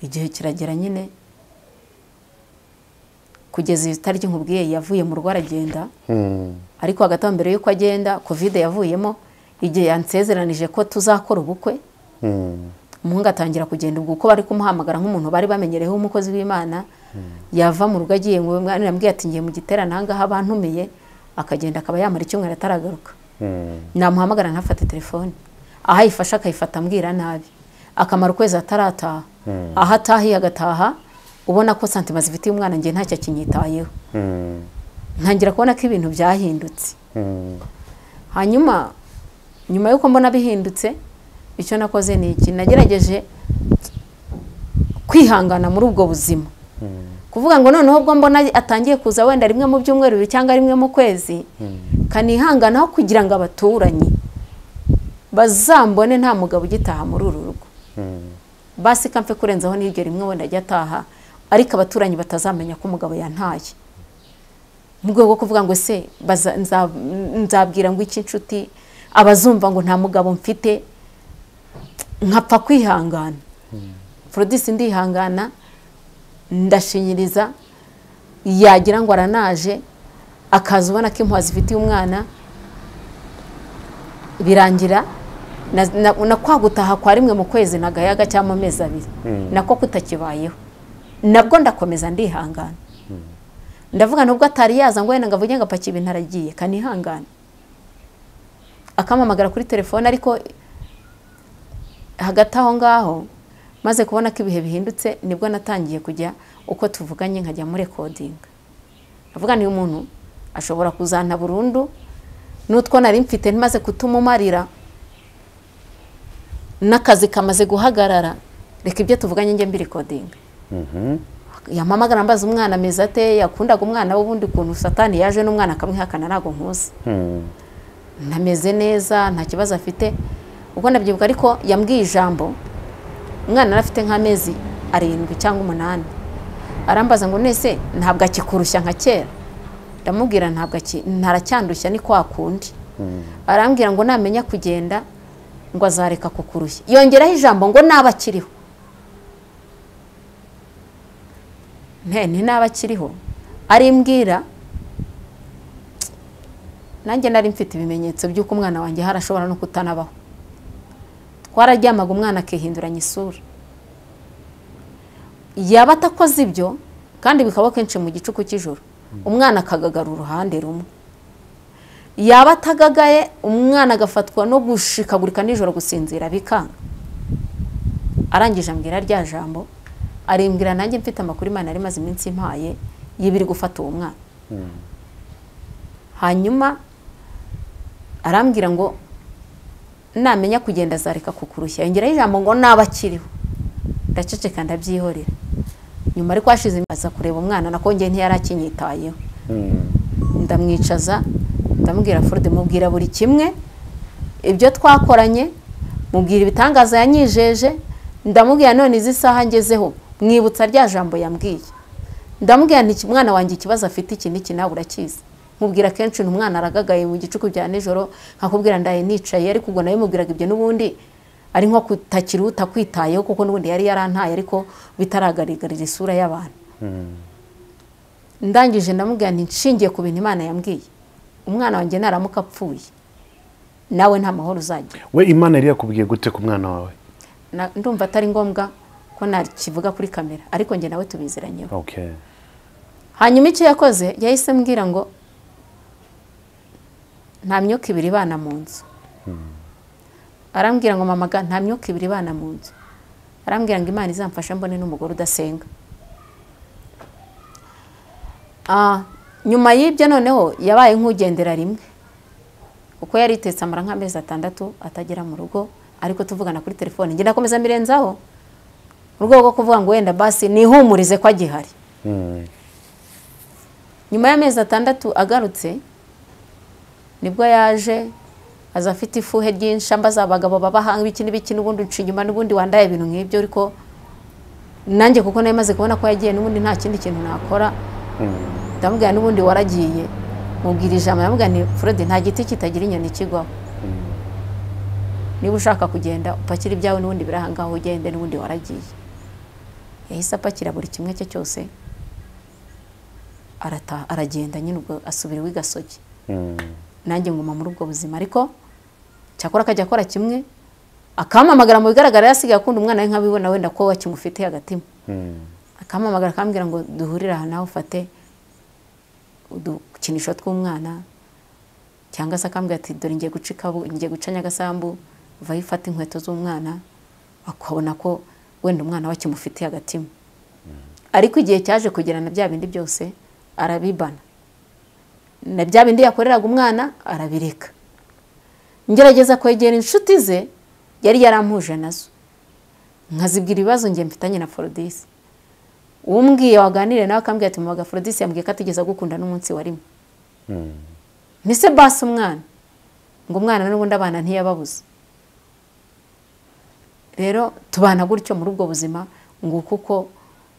igihe kiragera nyine kugeza iyi tariki nkubwiye yavuye mu rugo aragenda ariko hagati aho mbere y'uko agenda kovide yavuyemo igihe yansezeranije ko tuzakora ubukwe umuhungu atangira kugenda ubwo uko bari kumuhamagara nk'umuntu bari bamenyereyeho umukozi w'imana yava mu rugo agiye ngo mwana yambwiye ati ngiye mu giterane ahangaha bantumiye akagenda akaba yamara icyumweru ataragaruka namuhamagara ntafate telefone aho ayifashe akayifata ambwira nabi akamara ukwezi atarataha aho atahiye agataha ubona ko santima zifitiye umwana ngiye ntacyo akinyitayeho ntangira kubona ko ibintu byahindutse hanyuma nyuma y'uko mbona bihindutse icyo nakoze ni iki nagerageje kwihangana muri ubwo buzima kuvuga ngo noneho ubwo mbona atangiye kuza wenda rimwe mu byumweru bibiri cyangwa rimwe mu kwezi kanihanganaho kugira ngo abaturanyi bazambone nta mugabo ugitaha muri uru rugo basi kamfe kurenzaho n'iryo rimwe wenda ajya ataha ariko abaturanyi batazamenya ko umugabo yantaye mu rwego rwo kuvuga ngo se baza- nza- nzabwira ngo iki inshuti abazumva ngo nta mugabo mfite nkapfa kwihangana forodisi ndihangana ndashinyiriza yagira ngo aranaje akaza ubona ko impuha zifitiye umwana birangira na, na, na kwa gutaha kwa rimwe mu kwezi na gayaga cyangwa amezi abiri nako kutakibayeho nabwo ndakomeza ndihangana ndavuga nubwo atari yaza ngo wenda ngo avuge ngo apaki ibintu aragiye kanihangane akampamagara kuri telefone ariko hagati aho ngaho maze kubona ko ibihe bihindutse nibwo natangiye kujya uko tuvuganye nkajya muri rekodinga ndavuga niyo umuntu ashobora kuzana burundu n'utwo nari mfite ntimaze kutumumarira n'akazi kamaze guhagarara reka ibyo tuvuganye njye mbirikodinga yampamagara mbaza umwana ameze ate yakundaga umwana w'ubundi kuntu satani yaje n'umwana akamwihakana ntabwo nkuzi ntameze neza nta kibazo afite ubwo nabyibuka ariko yambwiye ijambo umwana yari afite nk'amezi arindwi cyangwa umunani arambaza ngo nese ntabwo akikurushya nka kera ndamubwira ntabwo aki- ntaracyandushya ni kwa kundi arambwira ngo namenya kugenda ngo azareka kukurushya yongeraho ijambo ngo naba akiriho ntene naba akiriho arimbwira nanjye nari mfite ibimenyetso by'uko umwana wanjye harashobora no kutanabaho twararyamaga umwana akihinduranya isura yaba atakoze ibyo kandi bikaba kenshi mu gicuku cy'ijoro umwana akagagarura uruhande rumwe yaba atagagaye umwana agafatwa no gushikagurika nijoro gusinzira bikanga arangije ambwira rya jambo arimbwira nanjye mfite amakuru imana yari imaze iminsi impaye y'ibiri gufata uwo mwana hanyuma arambwira ngo namenya kugenda azareka kukurushya yongeraho ijambo ngo naba akiriho ndaceceka ndabyihorera nyuma ariko hashize iminsi aza kureba umwana nakongeye ntiyari akinyitayeho ndamwicaza ndamubwira forode mubwira buri kimwe ibyo twakoranye mubwira ibitangaza yanyijeje ndamubwira none izi saha ngezeho mwibutsa rya jambo yambwiye ndamubwira nti umwana wanjye ikibazo afite iki n'iki nawe urakizi nkubwira kenshi umwana aragagaye mu gicuku bya nijoro nkakubwira ndaye nicaye ariko ubwo nawe mubwiraga ibyo n'ubundi ari nko kutakiri utakwitayeho kuko n'ubundi yari yarantaye ariko bitaragaragarira isura y'abantu ndangije ndamubwira nti nshingiye ku bintu imana yambwiye umwana wanjye naramuka apfuye nawe nta mahoro uzagira we imana yari yakubwiye gute ku mwana wawe Na- ndumva atari ngombwa ko nakivuga kuri kamera ariko njye nawe tubiziranyeho okay hanyuma icyo yakoze yahise ambwira ngo nta myuka ibiri ibana mu nzu arambwira ngo mama ga nta myuka ibiri ibana mu nzu arambwira ngo imana izamfasha mbone n'umugore udasenga Ah, nyuma y'ibyo noneho yabaye nk'ugendera rimwe kuko yari yitetse amara nk'amezi atandatu atagera mu rugo ariko tuvugana kuri telefone njye ndakomeza mbirenzaho mu rwego rwo kuvuga ngo wenda basi nihumurize ko agihari nyuma y'amezi atandatu agarutse nibwo yaje aza afite ifuhe ryinshi ambaza abagabo babahanga ibiki n'ibiki n'ubundi nca inyuma n'ubundi wandaye ibintu nk'ibyo ariko nanjye kuko nayo maze kubona ko yagiye n'ubundi nta kindi kintu nakora ndamubwira n'ubundi waragiye mubwira ijambo ndamubwira ni forode nta giti kitagira inyoni kigwaho niba ushaka kugenda upakire ibyawe n'ubundi biri ahangaha ugende n'ubundi waragiye yahise apakira buri kimwe cye cyose arataha aragenda nyine ubwo asubira iwe i gasogi nanjye nguma muri ubwo buzima ariko cyakora akajya akora kimwe akampamagara mu bigaragara yasigaye akunda umwana we nk'abibona wenda ko wakimufitiye agatima akampamagara akambwira ngo duhurire aha nawe ufate udukinisho tw'umwana cyangwa se akambwira ati dore ngiye guca ikabu ngiye guca nyagasambu vaho ifata inkweto z'umwana akabona ko wenda umwana we akimufitiye agatima ariko igihe cyaje kugera na bya bindi byose arabibana na bya bindi yakoreraga umwana arabireka ngerageza kwegera inshuti ze yari yarampuje nazo nkazibwira ibibazo ngiye mfitanye na forodisi umbwiye waganire nawe akambwira ati mubaga forodisi yambwiye ko atigeze agukunda n'umunsi wa rimwe nise basi umwana ngo umwana n'ubundi abana ntiyababuze rero tubana gutyo muri ubwo buzima ngo kuko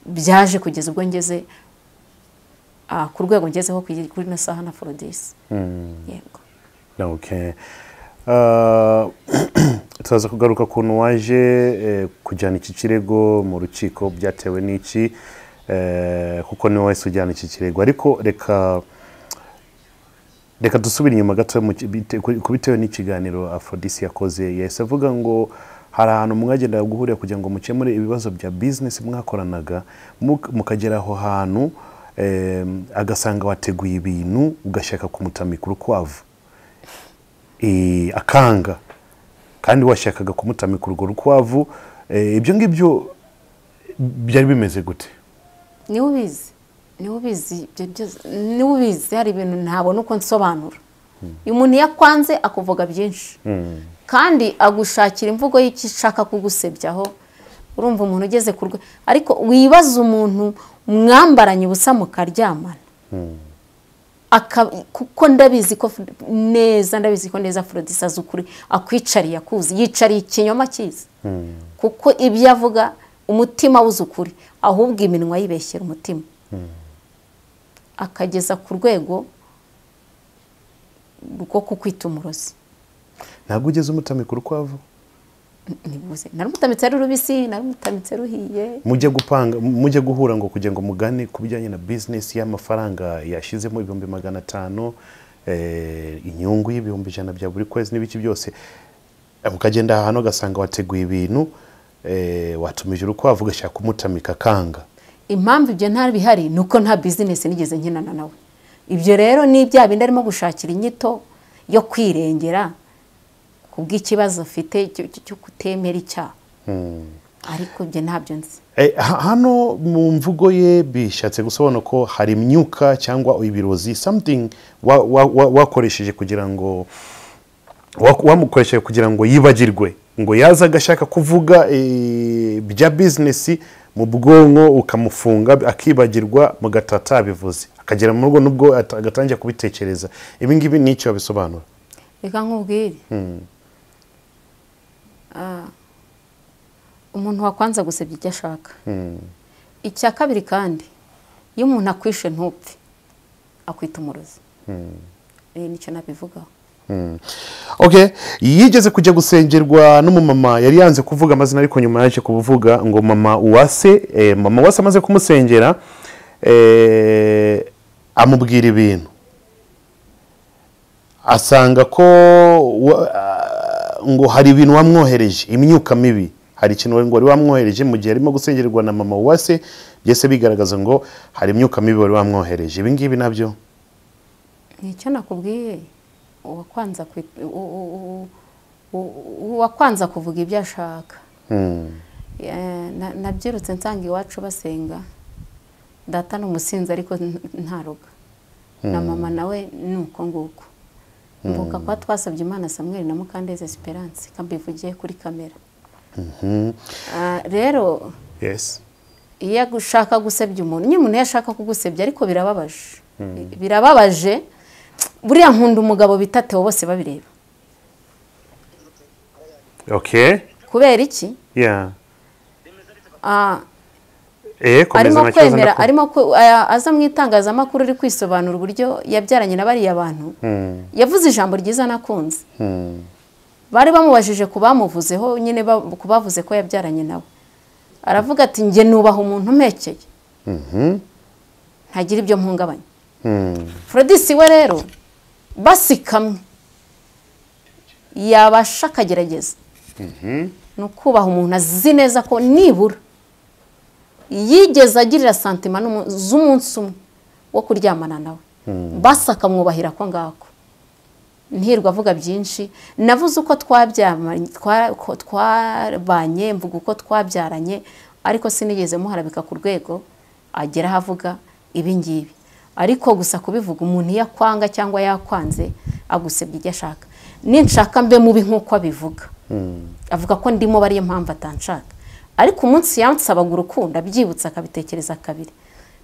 byaje kugeza ubwo ngeze ah, ku rwego ngezeho kuri kuri ino saha na forodisi yego okay Ah, turaza kugaruka kuntu waje eh, kujyana iki kirego mu rukiko byatewe n'iki eh, kuko niwe wahise ujyana iki kirego ariko reka reka dusubire inyuma gato mu ki- bite- ku- ku bitewe n'ikiganiro afrodisi yakoze yahise avuga ngo hari ahantu mwagendaga guhurira kugira ngo mukemure ibibazo bya bizinesi mwakoranaga muk- mukagera aho hantu eh, agasanga wateguye ibintu ugashaka kumutamika urukwavu eh, akanga kandi washakaga kumutamika urwo rukwavu eh, ibyo ngibyo byari bimeze gute niwe ubizi niwe ubizi ibyo byose niwe ubizi hari ibintu ntabona uko nsobanura uyu muntu iyo akwanze akuvuga byinshi kandi agushakira imvugo y'icyo ushaka kugusebyaho urumva umuntu ugeze ku rwe ariko wibaza umuntu mwambaranye ubusa mukaryamana Aka- kuko ndabizi ko neza ndabizi ko neza forodisi azi ukuri akwicariye akuzi yicariye ikinyoma cyiza kuko ibyo avuga umutima awuzi ukuri ahubwo iminwa yibeshyera umutima akageza ku rwego rwo kukwita umurozi ntabwo ugeze umutamika urukwavu ntibuze narumutamitse ari rubisi narumutamitse ruhiye mujye gupanga mujye guhura ngo kugira ngo mugane ku bijyanye na bizinesi y'amafaranga yashyizemo ibihumbi magana atanu eh, inyungu y'ibihumbi ijana bya buri kwezi n'ibiki byose Eh, mukagenda ahantu ugasanga wateguye ibintu eh, watumije urukwavu ugashaka kumutamika akanga impamvu ibyo nta bihari ni uko nta bizinesi nigeze nkinana nawe ibyo rero ni ibya bindi arimo gushakira inyito yo kwirengera ku bw'ikibazo afite cyo- cyo cyo kutemera icyaha ariko ibyo ntabyo nzi Eh, ha- hano mu mvugo ye bishatse gusobanura ko hari imyuka cyangwa ibirozi something wa- wa- wa- wakoresheje kugira ngo wa- wamukoresheje kugira ngo yibagirwe ngo yaza agashaka kuvuga eh, bya bizinesi mu bwonko ukamufunga akibagirwa mugataha atabivuze akagera mu rugo nubwo ata- agatangira kubitekereza ibi ngibi ni icyo bisobanura reka nkubwire Ah, umuntu wakwanza gusebya ibyo ashaka icya kabiri kandi iyo umuntu akwishe ntupfe akwita umurozi Eh, nicyo nabivugaho okay yigeze kujya gusengerwa n'umumama yari yanze kuvuga amazina ariko nyuma yaje kuvuga ngo mama uwase eh, mama uwase amaze kumusengera eh, amubwira ibintu asanga ko wa- ah, ngo hari ibintu wamwohereje imyuka mibi hari ikintu wari- wari wamwohereje mu gihe arimo gusengerwa na mama uwase byose bigaragaza ngo hari imyuka mibi wari wamwohereje ibi ngibi nabyo nicyo nakubwiye uwakwanza kwit- u- u- u- u- uwakwanza kuvuga ibyo ashaka Eh, na- nabyirutse nsanga iwacu basenga data ni umusinzi ariko n- ntaruga na mama nawe ni uko nguko mvuka kuba twasabye imana samweri na mukandeze esperance kambivugiye kuri kamera Ah, rero yes iyo ushaka gusebya umuntu nyine umuntu iyo ashaka kugusebya ariko birababaje birababaje buriya nkunda umugabo bita Theo bose babireba okay kubera iki yeah Ah, Eh, komeza arimo nta kibazo kwemera ndakumva. arimo kwe- aya- aza mu itangazamakuru ari kwisobanura uburyo yabyaranye na bariya bantu yavuze ijambo ryiza nakunze bari bamubajije ku bamuvuzeho nyine ba- ku bavuze ko yabyaranye nawe aravuga ati njye nubaha umuntu umpekeye ntagira ibyo mpungabanya forodisi we rero basikamwe yabasha akagerageza ni ukubaha umuntu azi neza ko nibura yigeze agirira santima n'umu- z'umunsi umwe wo kuryamana nawe basi akamwubahira ako ngako ntirwa avuga byinshi navuze uko twabyamanye- twa- ko twabanye mvuga uko twabyaranye ariko sinigeze muharabika ku rwego agera aho avuga ibi ngibi ariko gusa kubivuga umuntu iyo akwanga cyangwa yakwanze agusebya ibyo ashaka ninshaka mbe mubi nk'uko abivuga avuga ko ndimo bari yo mpamvu atanshaka ariko umunsi yansabaga urukundo abyibutse akabitekereza kabiri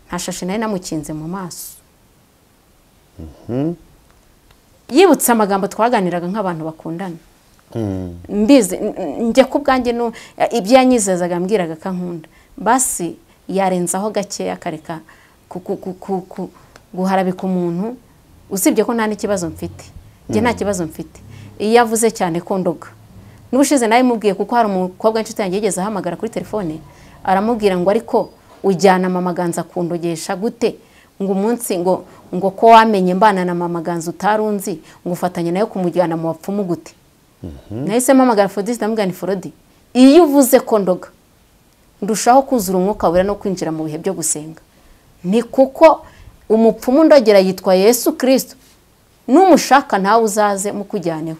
nta shashi nari namukinze mu maso yibutse amagambo twaganiraga nk'abantu bakundana mbizi n- n- njye ku bwanjye nu- ibyo yanyizezaga mbwiraga ko ankunda basi yarenzaho gakeya akareka ku- ku- ku- ku- ku- guharabika umuntu usibye ko nta n'ikibazo mfite njye nta kibazo mfite iyo avuze cyane ko ndoga n'ubushize nawe mubwiye kuko hari umukobwa w'inshuti yanjye yigeze ahamagara kuri telefone aramubwira ngo ariko ujyana mama ganza kundogesha gute ngo umunsi ngo ngo ko wamenye mbana na mama ganza utarunzi ngo ufatanye nayo kumujyana mu bapfumu gute nahise mpamagara forodi ndamugana forodi iyo uvuze ko ndoga ndushaho kuzura umwuka wera no kwinjira mu bihe byo gusenga ni kuko umupfumu ndagera yitwa yesu kirisito n'umushaka ntawe uzaze mukujyaneho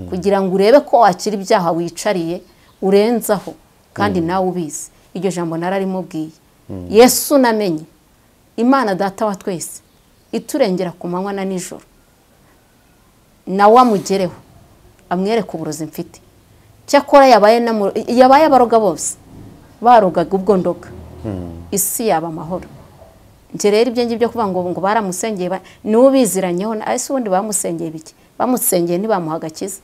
kugira ngo urebe ko wakira ibyaha wicariye urenzaho kandi nawe ubizi iryo jambo nararimubwiye yesu namenye imana data wa twese iturengera ku manywa na nijoro nawe amugereho amwereke uburozi mfite cyakora yabaye n'amu- yabaye abaroga bose barogaga ubwo ndoga isi yaba amahoro njye rero ibyo ngibyo kuvuga ngo ngo baramusengeye ba- niwe ubiziranyeho na- ese ubundi bamusengeye biki bamusengeye ntibamuha agakiza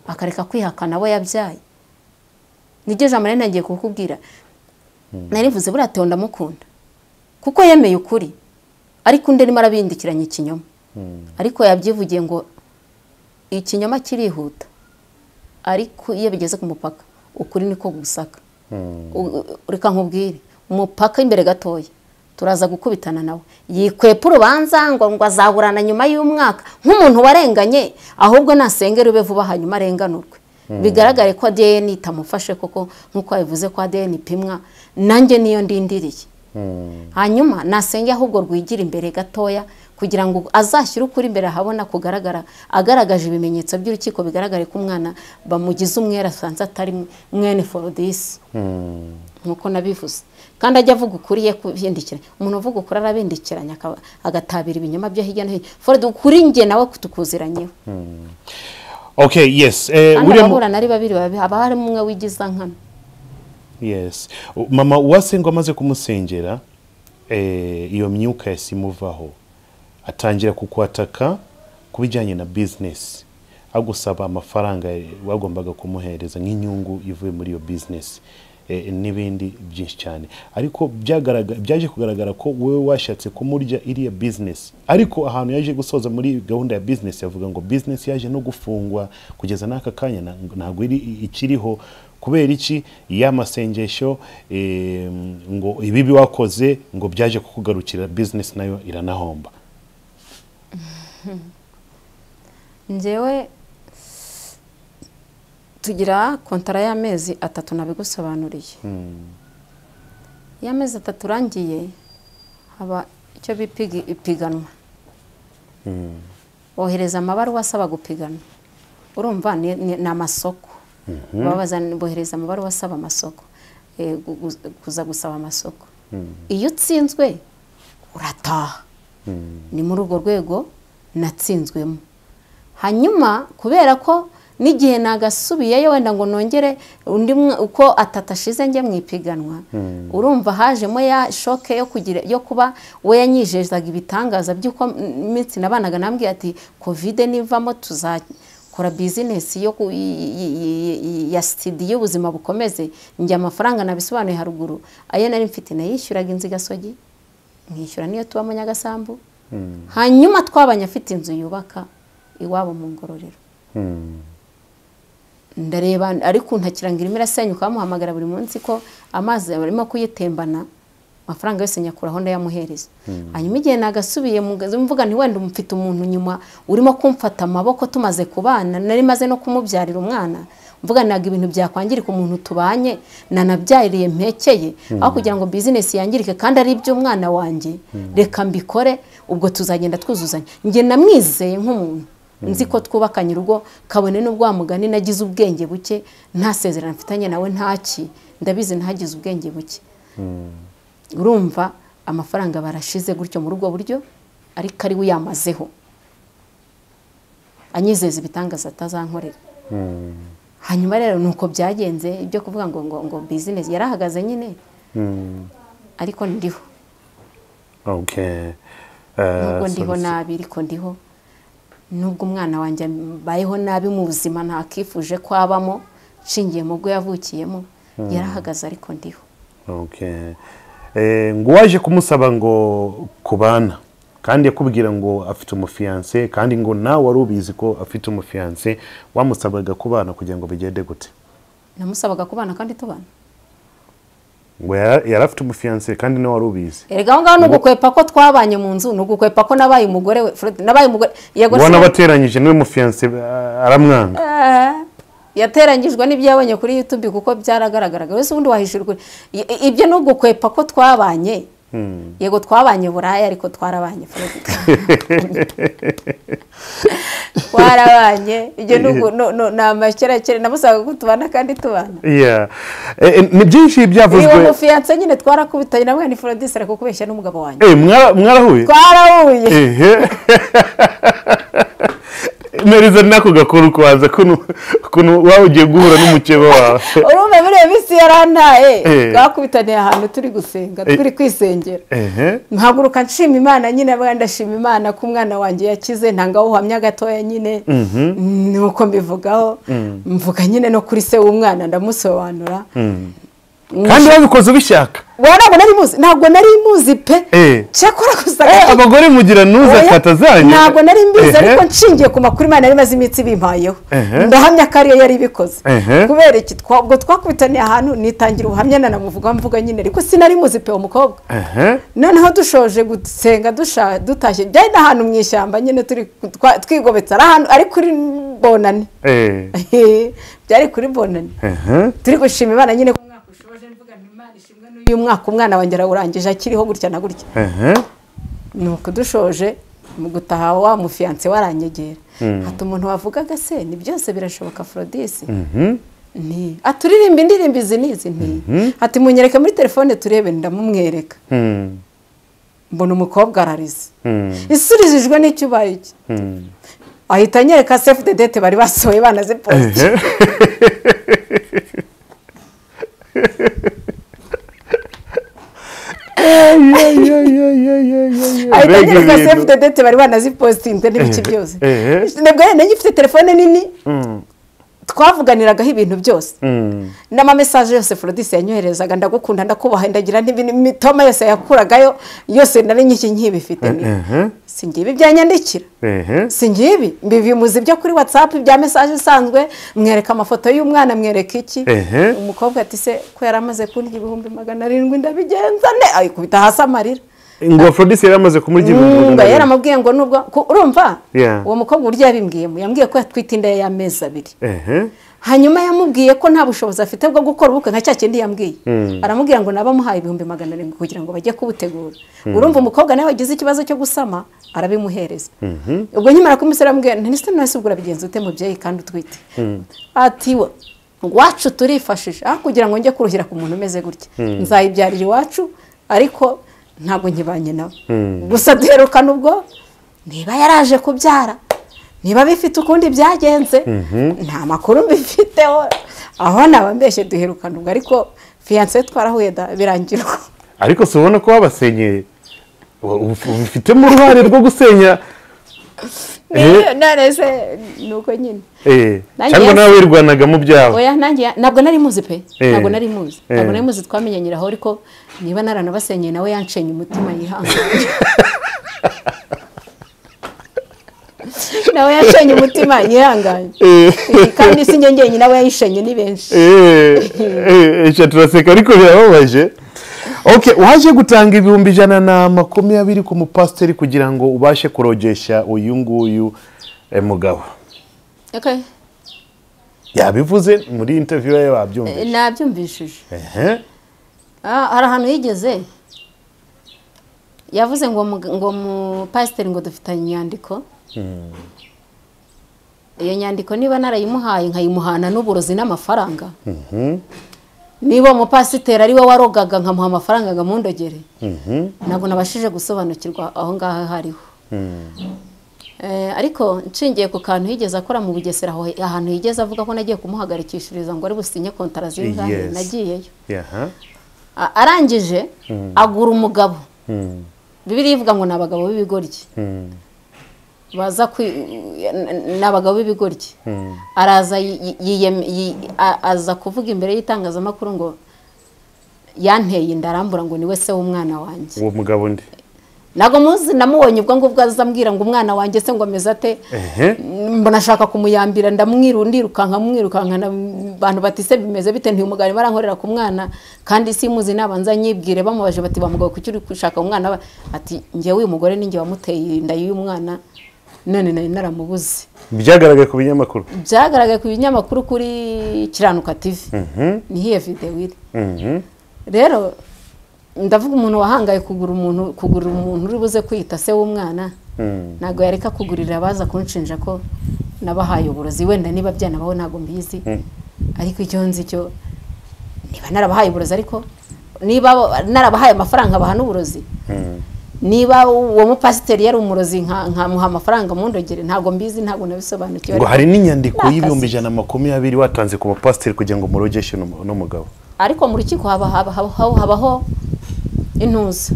akareka kwihakana abo yabyaye niryo jambo nari nagiye kukubwira narivuze buriya Theo ndamukunda kuko yemeye ukuri ariko undi arimo arabindikiranya ikinyoma ariko yabyivugiye ngo ikinyoma kirihuta ariko iyo bigeze ku mupaka ukuri niko gusaka U- u- reka nkubwire umupaka imbere gatoya turaza gukubitana nawe yikwepa urubanza ngo ngo azaburana nyuma y'umwaka nk'umuntu warenganye ahubwo nasengera ube vuba hanyuma arenganurwe bigaragare ko adn itamufashe koko nk'uko yabivuze ko adn ipimwa nanjye niyo ndindiriye hanyuma nasenge ahubwo rwigira imbere gatoya kugira ngo azashyire ukuri imbere ahabona kugaragara agaragaje ibimenyetso by'urukiko bigaragare ko umwana bamugize umwere asanze atari mwene forodisi nkuko nabivuze kandi ajya avuga ukuri ye kubindikiranya umuntu uvuga ukuri arabindikiranya akaba- agatabira ibinyoma byo hirya no hino forodi ukuri njye nawe kutukuziranyeho okay yes eh, kandi William- ababurana ari babiri babi- haba harimo umwe wigiza nkana yes U- mama uwasenga amaze kumusengera eh, iyo myuka yahise imuvaho atangira kukwataka ku bijyanye na bizinesi agusaba amafaranga bagombaga kumuhereza nk'inyungu ivuye muri iyo bizinesi eh, n'ibindi byinshi cyane ariko byagaraga- byaje kugaragara ko wowe washatse kumurya iriya bizinesi ariko ahantu yaje gusoza muri gahunda ya bizinesi yavuga ngo bizinesi yaje no gufungwa kugeza n'aka kanya na- ntabwo iri ikiriho kubera iki y'amasengesho eh, ngo ibibi wakoze ngo byaje kukugarukira bizinesi nayo iranahomba njyewe tugira kontara y'amezi atatu nabigusobanuriye iyo amezi atatu urangiye haba icyo bita igi- ipiganwa bohereza amabaruwa asaba gupiganwa urumva ni ni- ni amasoko babaza bohereza amabaruwa asaba amasoko eh, gu- gu- kuza gusaba amasoko iyo utsinzwe urataha ni muri urwo rwego natsinzwemo hanyuma kubera ko n'igihe nagasubiyeyo wenda ngo nongere undi mwa- uko atatu ashize njye mu ipiganwa urumva hajemo ya shoke yo kugira yo kuba we yanyijezaga ibitangaza by'uko mm, iminsi nabanaga nambwiye ati kovide nivamo tuzakora bizinesi yo ku- y- y- y- y- ya sitidi y'ubuzima bukomeze njye amafaranga nabisobanuye haruguru ayo nari mfite nayishyuraga inzu i gasogi nkishyura niyo tubamo nyagasambu hanyuma twabanye afite inzu yubaka iwabo mu ngororero ndareba ariko untakira ngo irimo irasenyuka bamuhamagara buri munsi ko amazi arimo kuyitembana amafaranga yose nyakuraho ndayamuhereza hanyuma igihe nagasubiye mu gazi mvuga nti wenda mfite umuntu nyuma urimo kumfata amaboko tumaze kubana nari maze no kumubyarira umwana mvuga ntabwo ibintu byakwangirika umuntu tubanye nanabyariye mpekeye aho kugira ngo bizinesi yangirike kandi ari iby'umwana wanjye reka mbikore ubwo tuzagenda twuzuzanya njye namwizeye nk'umuntu nzi ko twubakanye urugo kabone n'ubwo wa mugani nagize ubwenge buke nta sezerano mfitanye nawe ntaki ndabizi ntagize ubwenge buke urumva amafaranga barashize gutyo mu rugo buryo ariko ari we yamazeho anyizeza ibitangaza atazankorera hanyuma rero ni uko byagenze ibyo kuvuga ngo ngo ngo bizinesi yarahagaze nyine ariko ndiho Okay. nubwo Uh, ndiho so- nabi ariko ndiho nubwo umwana wanjye mbayeho nabi mu buzima ntakifuje ko abamo nshingiye mu bwo yavukiyemo yarahagaze ariko ndiho Okay. Eh, ngo waje kumusaba ngo kubana kandi yakubwira ngo afite umufiyanse kandi ngo nawe wari ubizi ko afite umufiyanse wamusabaga kubana kugira ngo bigende gute namusabaga kubana kandi tubana ngo yara- yari afite umufiyanse kandi nawe wari ubizi erega aho ngaho ni ugukwepa ko twabanye mu nzu ni ugukwepa ko nabaye umugore we Fred, nabaye umugore yego ubona sinari- bateranyije niwe mufiyanse ah, aramwanga Eh, yateranyijwe n'ibyo yabonye kuri youtube kuko byaragaragaraga wese ubundi wahishura ukuri I- i- ibyo ni ugukwepa ko twabanye yego twabanye buraya ariko twarabanye Fred. twarabanye ibyo ni ugu- no- no- ni amakerakere namusabaga ko tubana kandi tubana Yeah. Eh, eh, ni byinshi uyu byavuzwe mufiyanse nyine twarakubitanye namwe ni Frodis arakukubeshya n'umugabo wanjye Eh, mwara- mwarahuye twarahuye ehe nariza nako gakuru kwaza kuno kuno waba ugiye guhura n'umukeba wawe urumva muri iyo minsi yarantaye Eh. twakubitaniye ahantu turi gusenga turi kwisengera ehe nkaguruka nshima imana nyine abana ndashima imana ko umwana wanjye yakize ntanga aho uhamya gatoya nyine nuko mbivugaho mvuga nyine no kuri se w'umwana ndamusobanura kandi wabikoze ubishaka Wowe ntabwo nari muzi ntabwo nari muzi pe Eh. cyakora gusa Eh, abagore mugira ntuze Oya, kata zanyu ntabwo nari mbizi Ehe. ariko nshingiye ku makuru imana yari imaze iminsi ibimpayeho Ehe. ndahamya ko ariyo yari ibikoze Ehe. kubera iki twa- ubwo twakubitaniye ahantu nitangira ubuhamya nanamuvuga mvuga nyine ariko sinari muzi pe uwo mukobwa ehe noneho dushoje gusenga dusha- dutashye byari n'ahantu mu ishyamba nyine turi twa- twigobetse ari ahantu ari kuri bonani eh byari kuri bonani ehe turi gushima imana nyine ko umwaka ushoje mvuga nti imana ishimwe n'uyu mwaka umwana wanjye arawurangije akiriho gutya na gutya ehe nuko dushoje mu gutaha wa mufiyanse waranyegera hata umuntu wavugaga se ni byose birashoboka forodisi nti aturirimba indirimbo izi n'izi nti hati munyereke muri telefone turebe ndamumwereka Hmm. mbona umukobwa ararize Hmm. isurijijwe n'icyo ubaye iki Hmm. ahita anyereka sefu de dete bari basohoye banaze posite Ehe. Eh, yeah, yeah, yeah, yeah, yeah, yeah. ahita Mbega anyereka ibintu. sefu de dete bari banazipositinze Ehe, n'ibiki byose ehe. nabwo yari nanjye ifite telefone nini Mm, twavuganiragaho ibintu byose mm. n'amamesaje yose forodisi yanyoherezaga ndagukunda ndakubaha ndagira n'ibintu imitoma yose yakuragayo yose nari nyiki nkibifite Ehe. si ngibi byanyandikira Ehe. si ngibi mbivimuza ibyo kuri watsapu bya mesaje isanzwe mwereka amafoto y'umwana mwereka iki Ehe. umukobwa ati se ko yari amaze kurya ibihumbi magana arindwi ndabigenza ne ayikubita hasi amarira ngo afrodisi yari amaze kumurya ibihumbi Mm, magana mba abiri. yaramubwiye ngo nubwo ko- urumva Yeah. uwo mukobwa uburyo yabimbwiyemo yambwiye ko yatwite inda ye y'amezi abiri ehe hanyuma yamubwiye ko nta bushobozi afite bwo gukora ubukwe nka cya kindi yambwiye aramubwira ngo nabamuhaye ibihumbi magana arindwi kugira ngo bajye kubutegura urumva umukobwa nawe wagize ikibazo cyo gusama arabimuhereza ubwo nkimara kumusera aramubwira nti nise none se ubwo urabigenza ute mubyeyi kandi utwite ati "Wa- iwacu turifashije aho kugira ngo njye kuruhira ku muntu umeze gutya nzayibyarira iwacu ariko ntabwo nkibanye nawe gusa duherukana ubwo niba yaraje kubyara niba bifite ukundi byagenze nta makuru mbifiteho aho nabambeshye duherukana ubwo ariko fiyanse twarahuye da birangira uko ariko si ubona ko wabasenyeye Wa- uf- ubifitemo uruhare rwo gusenya Eh. nareze ni uko nyine Eh, Nanjye cyangwa yasi- nawe wirwanaga mu byawe oya nanjye ntabwo nari muzi pe Eh. ntabwo nari muzi Eh. ntabwo nari muzi twamenyanyiraho ariko niba naranabasenyeye nawe yancenye umutima yihangana nawe yashenye umutima yihanganye kandi si njye njyenyine abo yayishenye ni benshi eee turaseka ariko birababaje oke waje gutanga ibihumbi ijana na makumyabiri ku mupasiteri kugira ngo ubashe kurogesha uyu nguyu eh, mugabo Okay. yabivuze muri interiviyu ye Eh, babyumvise nabyumvishije ehe Ah, hari ahantu yigeze yavuze ngo mu- ngo mupasiteri ngo dufitanye inyandiko iyo nyandiko niba narayimuhaye nkayimuhana n'uburozi n'amafaranga niba uwo mupasiteri ari we warogaga nkamuha amafaranga nkamundogere ntabwo nabashije gusobanukirwa aho ngaho aho ariho Eh, ariko nshingiye ku kantu yigeze akora mu bugesera aho ahantu yigeze avuga ko nagiye kumuhagarikishiriza ngo ari businye kontara zingahe Yes. nagiyeyo aha A- arangije agura umugabo bibiri ivuga ngo ni abagabo b'ibigoryi baza kwi n- n- ni abagabo b'ibigoryi araza yi- yi- yiyem- yi- a- aza kuvuga imbere y'itangazamakuru ngo yanteye inda arambura ngo ni we se w'umwana wanjye uwo mugabo ndi ntabwo muzi namubonye ubwo ngubwo azambwira ngo umwana wanjye se ngo ameze ate ehe mbona ashaka kumuyambira ndamwiru ndirukanka mwirukanka na- abantu bati se bimeze bite ntiyumugarimo arankorera ku mwana kandi simuzi nabanza nyibwire bamubaje bati bamugawe kuki uri gushaka umwana we?" ati njyewe uyu mugore ninjye wamuteye inda y'uyu mwana none nari naramubuze byagaragaye ku binyamakuru byagaragaye ku binyamakuru kuri kiranuka tv niho iyo videwo iri rero ndavuga umuntu wahangaye kugura umuntu kugura umuntu uri buze kwita se w'umwana ntabwo yareka kugurira abaza kunshinja ko nabahaye uburozi wenda niba byanabaho ntabwo mbizi ariko icyo nzi cyo niba narabahaye uburozi ariko niba narabahaye amafaranga bahana uburozi niba uwo mupasiteri yari umurozi nka- nkamuha amafaranga mundogere ntabwo mbizi ntabwo nabisobanukiwe ngo ariko- hari n'inyandiko Ni y'ibihumbi akazi. ijana na makumyabiri watanze ku bapasiteri kugira ngo murogeshe n'umu- n'umugabo ariko mu rukiko haba- haba- haba- habaho intuza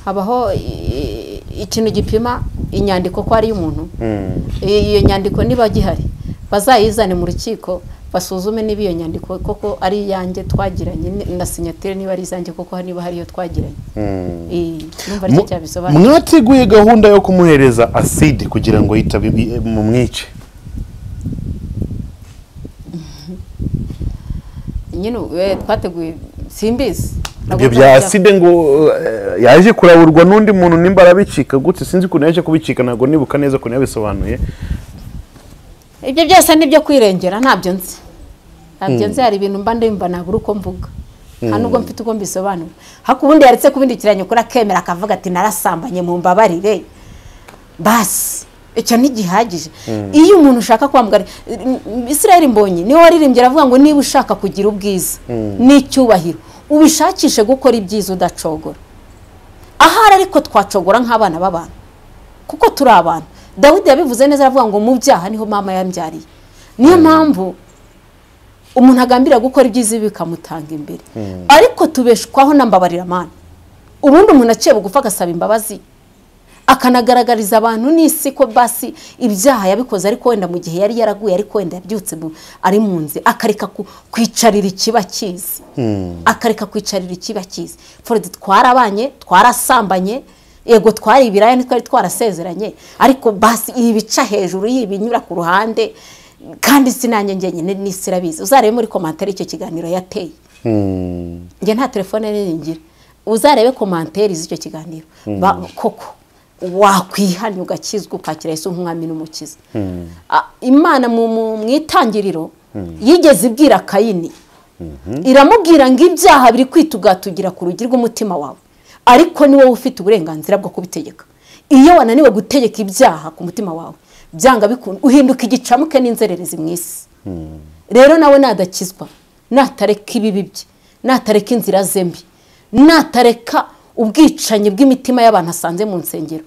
habaho i- i- ikintu gipima inyandiko ko ari iy'umuntu I- iyo nyandiko niba gihari bazayizane mu rukiko basuzume niba iyo nyandiko koko ari iyanjye twagiranye ni- na sinyatire niba ari izanjye koko niba hari iyo twagiranye I- numva aricyo cyabisobanura mwateguye gahunda yo kumuhereza aside kugira ngo yitabe mu mwice nyine eh, twateguye simbizi ibyo bya aside ngo eh, yaje kuraburwa n'undi muntu nimba arabicika gutse sinzi ukuntu yaje kubicika ntabwo nibuka neza ukuntu yabisobanuye ibyo byose ni ibyo kwirengera ntabyo nzi ntabyo nzi hari ibintu mba ndimba nabura uko mvuga nta nubwo mfite uko mbisobanura hako ubundi yaretse kubindikiranya ukuri akemera akavuga ati narasambanye mu mbabarire basi icyo ntigihagije iyo umuntu ushaka kwamugara israel mbonyi niwe waririmbye aravuga ngo niba ushaka kugira ubwiza n'icyubahiro ubishakishe gukora ibyiza udacogora ahari ariko twacogora nk'abana b'abantu kuko turi abantu dawidi yabivuze neza aravuga ngo mu byaha niho mama yambyariye niyo mpamvu umuntu agambira gukora ibyiza ibi bikamutanga imbere ariko tubeshwaho na mbabariramana ubundi umuntu aciye bugufi agasaba imbabazi akanagaragariza abantu n'isi ko basi ibyaha yabikoze ariko wenda mu gihe yari yaraguye ariko wenda yabyutse mu- ari mu nzi akareka ku- kwicarira ikiba kizi akareka kwicarira ikiba kizi forodi twarabanye twarasambanye yego twari ibiraya ntitwari twarasezeranye ariko basi ibica hejuru y'ibinyura ku ruhande kandi sinanjye njyenyine n'isi irabizi uzarebe muri komantere icyo kiganiro yateye njye nta telefone nini ngira uzarebe komanteri z'icyo kiganiro Ba- koko wakwihanya ugakizwa ukakira yesu nk'umwami n'umukiza Ah, imana mu- mu mu itangiriro yigeze ibwira kayini iramubwira ngo ibyaha biri kwitugatugira ku rugi rw'umutima wawe ariko ni wowe ufite uburenganzira bwo kubitegeka iyo wananiwe gutegeka ibyaha ku mutima wawe byanga bikunda uhinduka igicamuke n'inzererezi mu isi rero nawe nadakizwa natareka ibibi bye natareka inzira ze mbi natareka ubwicanyi bw'imitima y'abantu asanze mu nsengero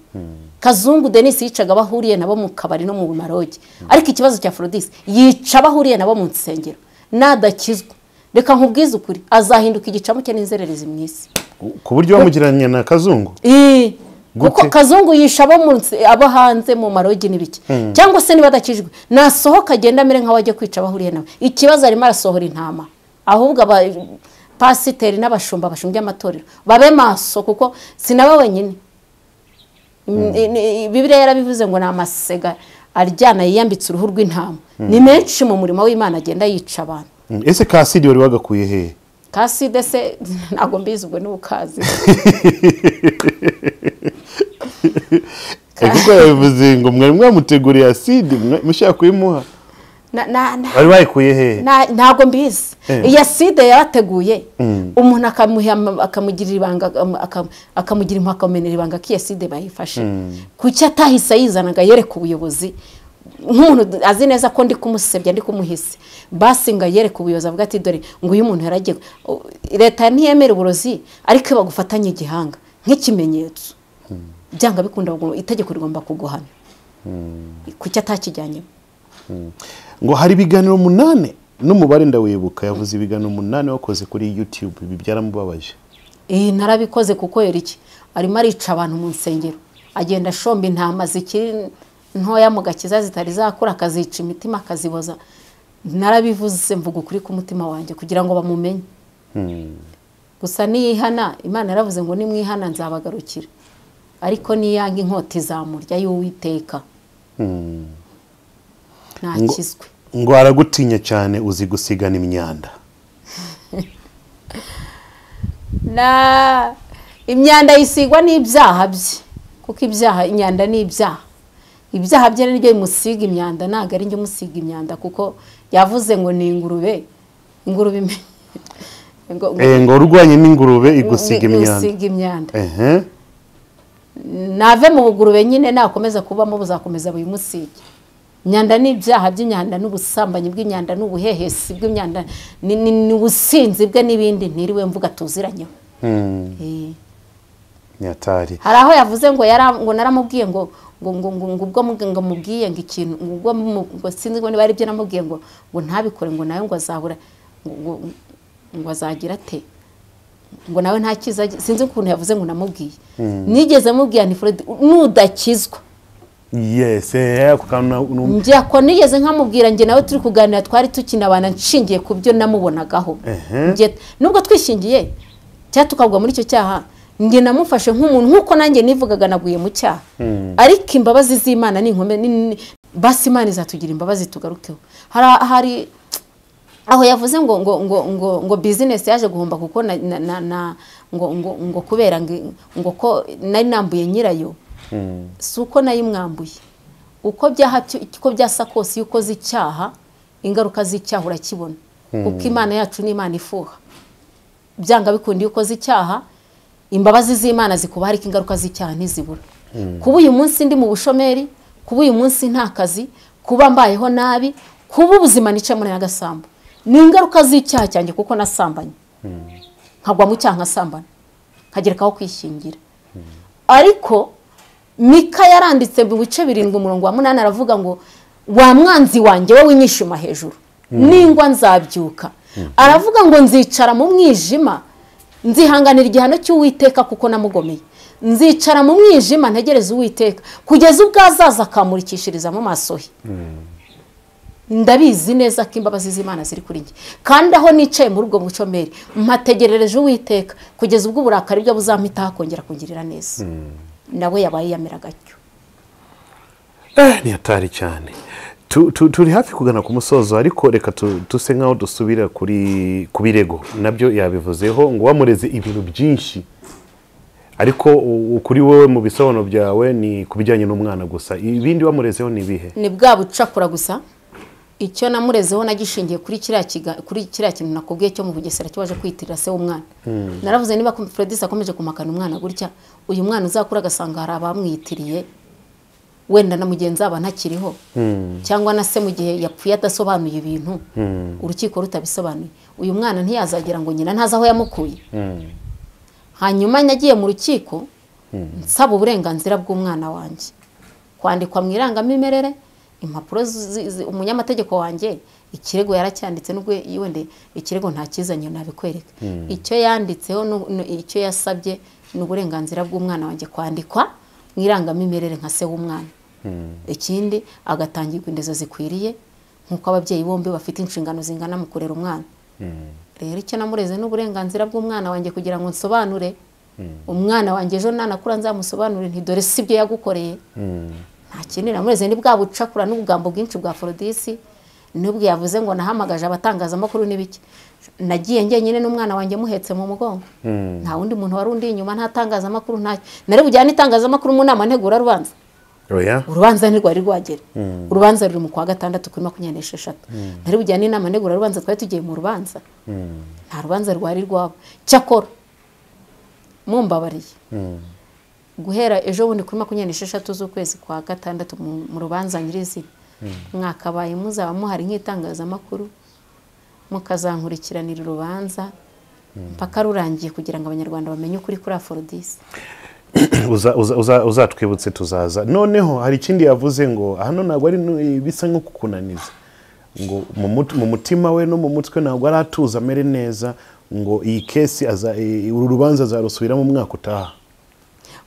kazungu denise yicaga abahuriye nabo mu kabari no mu maroge ariko ikibazo cya forodise yica abahuriye nabo mu nsengero nadakizwa reka nkubwize ukuri azahinduka igicamuke n'inzererezi mu isi ku buryo bamugereranya na kazungu Ii, Gute? kuko kazungu yisha abo munsi- abo hanze mu marogi n'ibiki cyangwa se niba adakijwe nasohoka agenda amere nk'aho ajya kwica abahuriye nawe ikibazo arimo arasohora intama ahubwo aba pasiteri n'abashumba bashumbye amatorero babe maso kuko sinaba wenyine Mm, i- ni- i- bibiliya yarabivuze ngo ni amasega aryana yiyambitse uruhu rw'intama ni menshi mu murimo w'imana agenda yica abantu Mm, ese kasidi wari wagakuye hehe kaside se ntabwo mbizi ubwo n'ubukazi Eh, kuko yabivuze ngo mwari mwamuteguriye asidi mwa- mushaka kuyimuha Na- na- na- wari wayikuye hehe na- ntabwo mbizi Eh. iyi aside yarateguye umuntu akamuha ama- akamugirira ibanga akam- akam- akamugira impuhwe akamumenera ibanga ko iyi aside bayifashe kuki atahise ayizanaga yereka ubuyobozi nk'umuntu azi neza ko ndi kumusebya ndi kumuhise basi ngo ayereke ubuyobozi avuga ati dore ngo uyu muntu yaragiye O- leta ntiyemera uburozi ariko iyo bagufatanye igihanga nk'ikimenyetso byanga bikunda ngo itegeko rigomba kuguhana kuki atakijyanyemo ngo hari ibiganiro umunani n'umubare ndawibuka yavuze ibiganiro umunani wakoze kuri youtube ibi byaramubabaje iyi narabikoze kuko yari iki arimo arica abantu mu nsengero agenda ashomba intama zikiri ntoya mu gakiza zitari zakura akazica imitima akaziboza narabivuze mvuga ukuri k'umutima wanjye kugira ngo bamumenye gusa niyihana imana yaravuze ngo nimwihana nzabagarukira ariko niyanga inkota izamurya y'uwiteka ntakizwe ngo aragutinya cyane uzi gusigana imyanda na imyanda yisigwa n'ibyaha bye kuko ibyaha imyanda ni ibyaha ibyaha bye ni byo bimusiga imyanda ntabwo ari njye umusiga imyanda kuko yavuze ngo ni ingurube ingurube ime- ngo- ngo- Eh, ngo urwanye n'ingurube igusiga ngo- imyanda igusiga imyanda ehe nave mu bugurube nyine nakomeza kubamo buzakomeza buyimusige imyanda ni ibyaha by'imyanda n'ubusambanyi bw'imyanda n'ubuhehesi bw'imyanda ni- ni ni ubusinzi bwe n'ibindi ntiriwe mvuga tuziranyeho Hmm, Eh. nyatari hari aho yavuze ngo yara- ngo naramubwiye ngo ngo ngo ngo ngo ubwo mu- ngo mubwiye ngo ikintu ngo ubwo mu- ngo sinzi ngo niba ari byo namubwiye ngo ngo ntabikore ngo nawe ngo azabura ngo- ngo ngo azagira ate ngo nawe nta cyiza agi- sinzi ukuntu yavuze ngo namubwiye nigeze mubwiye ni Fred nudakizwa yes eh, ako kantu na- nu- njye ko nigeze nkamubwira njye nawe turi kuganira twari tukinabana nshingiye ku byo namubonagaho Ehe. Njye- nubwo twishingiye cyangwa tukagwa muri icyo cyaha njye namufashe nk'umuntu nk'uko nanjye nivugaga naguye mu cyaha ariko imbabazi z'imana ni inkomere ni- ni- basi imana izatugira imbabazi tugarukeho Hari- hari aho yavuze ngo ngo ngo ngo ngo bizinesi yaje guhomba kuko na, na, na, na ngo ngo ngo kubera ngo, ngo ko nari nambuye nyirayo si uko nayimwambuye uko byaha byo- uko byasa kose iyo ukoze icyaha ingaruka z'icyaha urakibona kuko imana yacu ni imana ifuha byanga bikunda iyo ukoze icyaha imbabazi z'imana zikuba ariko ingaruka z'icyaha ntizibura kuba uyu munsi ndi mu bushomeri kuba uyu munsi nta kazi kuba mbayeho nabi kuba ubuzima nice muri agasambu ni ingaruka z'icyaha cyanjye kuko nasambanye nkagwa mu cyaha nkasambana nkagerekaho kwishingira ariko mika yaranditse mu bice birindwi umurongo wa munani aravuga ngo wa mwanzi wanjye wowe winyishima hejuru ningwa nzabyuka aravuga ngo nzicara mu mwijima nzihanganira igihano cy'uwiteka kuko namugomeye nzicara mu mwijima ntegereze uwiteka kugeza ubwo azaza akamurikishiriza mu maso he ndabizi neza ko imbabazi z'imana ziri kuri njye kandi aho nicaye muri ubwo bucomeri mpategerereje uwiteka kugeza ubwo uburakari bwe buzampitaho akongera kungirira neza nawe yabaye yamera gatyo Eh, ni hatari cyane Tu- tu- turi hafi kugana ku musozo ariko reka tu- duse nkaho dusubira kuri ku birego nabyo yabivuzeho ngo wamureze ibintu byinshi ariko u- kuri wowe mu bisobanuro byawe ni ku bijyanye n'umwana gusa ibindi wamurezeho ni ibihe ni bwa bucakura gusa icyo namurezeho nagishingiye kuri kiriya kiga- kuri kiriya kintu nakubwiye cyo mu bugesera cyo waje kwitirira se w'umwana naravuze niba feredisi akomeje kumakana umwana gutya uyu mwana uzakura agasanga hari abamwitiriye wenda na mugenzi wabo ntakiriho cyangwa na se mu gihe yapfuye adasobanuye ibintu urukiko rutabisobanuye uyu mwana ntiyazagira ngo nyina ntazi aho yamukuye hanyuma nagiye mu rukiko nsaba uburenganzira bw'umwana wanjye kwandikwa mu irangamimerere impapuro zi- zi- umunyamategeko wanjye ikirego yaracyanditse nubwo wende ikirego ntakizanye nabikwereka icyo yanditseho nu- nu- icyo yasabye ni uburenganzira bw'umwana wanjye kwandikwa mu irangamimerere nka se w'umwana ikindi agatangirwa indezo zikwiriye nk'uko ababyeyi bombi bafite inshingano zingana mu kurera umwana rero icyo namureze ni uburenganzira bw'umwana wanjye kugira ngo nsobanure umwana wanjye ejo nanakura nzamusobanurire nti dore si byo yagukoreye ntakenera mureze ni bwa bucakura n'ubugambo bwinshi bwa forodisi nubwo yavuze ngo nahamagaje abatangazamakuru n'ibiki nagiye njyenyine n'umwana wanjye muhetse mu mugongo nta wundi muntu wari undi inyuma nta tangazamakuru nta nari bujyane itangazamakuru mu nama ntegurarubanza oya urubanza ntirwari rwagera urubanza ruri mu kwa gatandatu kuri makumyabiri n'esheshatu ntari bujyane inama ntegurarubanza twari tugiye mu rubanza nta rubanza rwari rwabo cyakora mumbabariye guhera ejo bundi kuri makumyabiri n'esheshatu z'ukwezi kwa gatandatu mu- mu rubanza nyirizina mwakabaye muzaba muhari nk'itangazamakuru mukazankurikiranira urubanza mpaka rurangiye kugira ngo abanyarwanda bamenye ukuri kuri aforodisi Uza- uza- uza- uzatwibutse tuzaza noneho hari ikindi yavuze ngo hano ntabwo ari nu- bisa nko kukunaniza ngo mu mut- mu mutima we no mu mutwe ntabwo ari atuza amere neza ngo iyi kesi aza- i- uru rubanza azarusubiramo umwaka utaha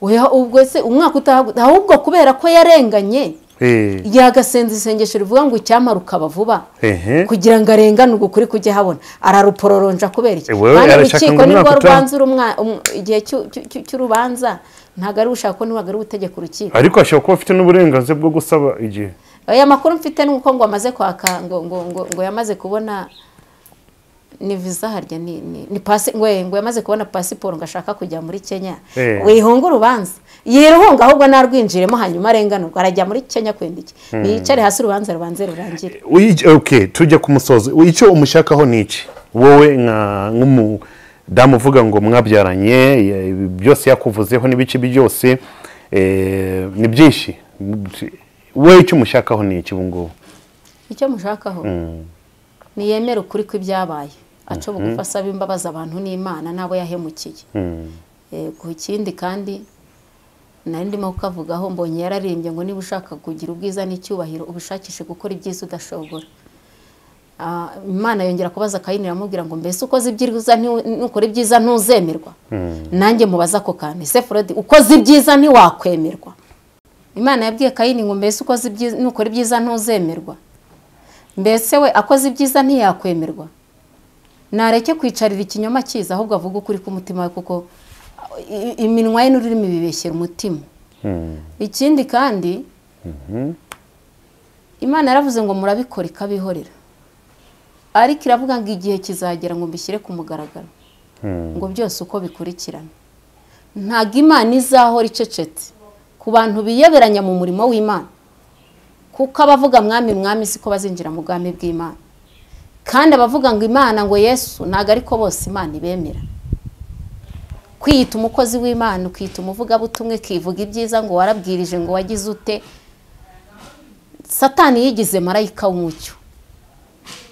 Oya, ubwo se umwaka utaha ahubwo kubera ko yarenganye Eh, yagasenza isengesho rivuga ngo icyampa rukaba vuba Ehe. kugira ngo arengane uku kuri kujya habona ararupororonja kubera iki Eh, wewe Kandi arashaka ngo urukiko nirwo umwaka utaha- rubanza uru mwa- um- igihe cy'u- cy'u- cy'u- cy'urubanza ntabwo ari ushaka ko ntabwo ari utegeka urukiko ariko ashobora kuba afite n'uburenganzira bwo gusaba igihe aya makuru mfite ni uko ngo amaze kwaka ngo ngo ngo, ngo yamaze kubona ni visa harya ni ni, ni pasi ngo ngo yamaze kubona pasiporo ngo ashaka kujya muri Kenya Eh. wihunga urubanza yiruhunga ahubwo narwinjiremo hanyuma arenganurwa arajya muri Kenya kwenda iki yicare hasi urubanza rubanze rurangire Uyi- okay tujya ku musozo icyo umushakaho ni iki wowe nka- nk'umudamu uvuga ngo mwabyaranye ye- byose yakuvuzeho n'ibice byose eh, ni byinshi wowe icyo umushakaho ni iki ubu ngubu icyo mushakaho niyemere ukuri kw'ibyabaye aca bugufi asaba imbabazi abantu n'Imana n'abo yahemukiye ku kindi kandi nari ndimo kukavugaho mbonye yararimbye ngo niba ushaka kugira ubwiza n'icyubahiro ubishakishe gukora ibyiza udashobora Ah, imana yongera kubaza kayini iramubwira ngo mbese ukoze ibyiza ntiwe- nukora ibyiza ntuzemerwa nanjye mubaza ako kantu ese forodi ukoze ibyiza ntiwakwemerwa imana yabwiye kayini ngo mbese ukoze ibyiza nukora ibyiza ntuzemerwa mbese we akoze ibyiza ntiyakwemerwa nareke kwicarira ikinyoma cyiza ahubwo avuga ukuri k'umutima we kuko i- i- iminwa ye n'ururimi bibeshyera umutima ikindi kandi imana yaravuze ngo murabikora ikabihorera ariko iravuga ngo igihe kizagera ngo mbishyire ku mugaragaro ngo byose uko bikurikirana ntabwo imana izahora icecetse ku bantu biyoberanya mu murimo w'imana kuko abavuga mwami mwami siko bazinjira mu bwami bw'imana kandi abavuga ngo imana ngo yesu ntabwo ariko bose imana ibemera kwiyita umukozi w'imana ukiyita umuvugabutumwa ukivuga ibyiza ngo warabwirije ngo wagize ute satani yigize marayika w'umucyo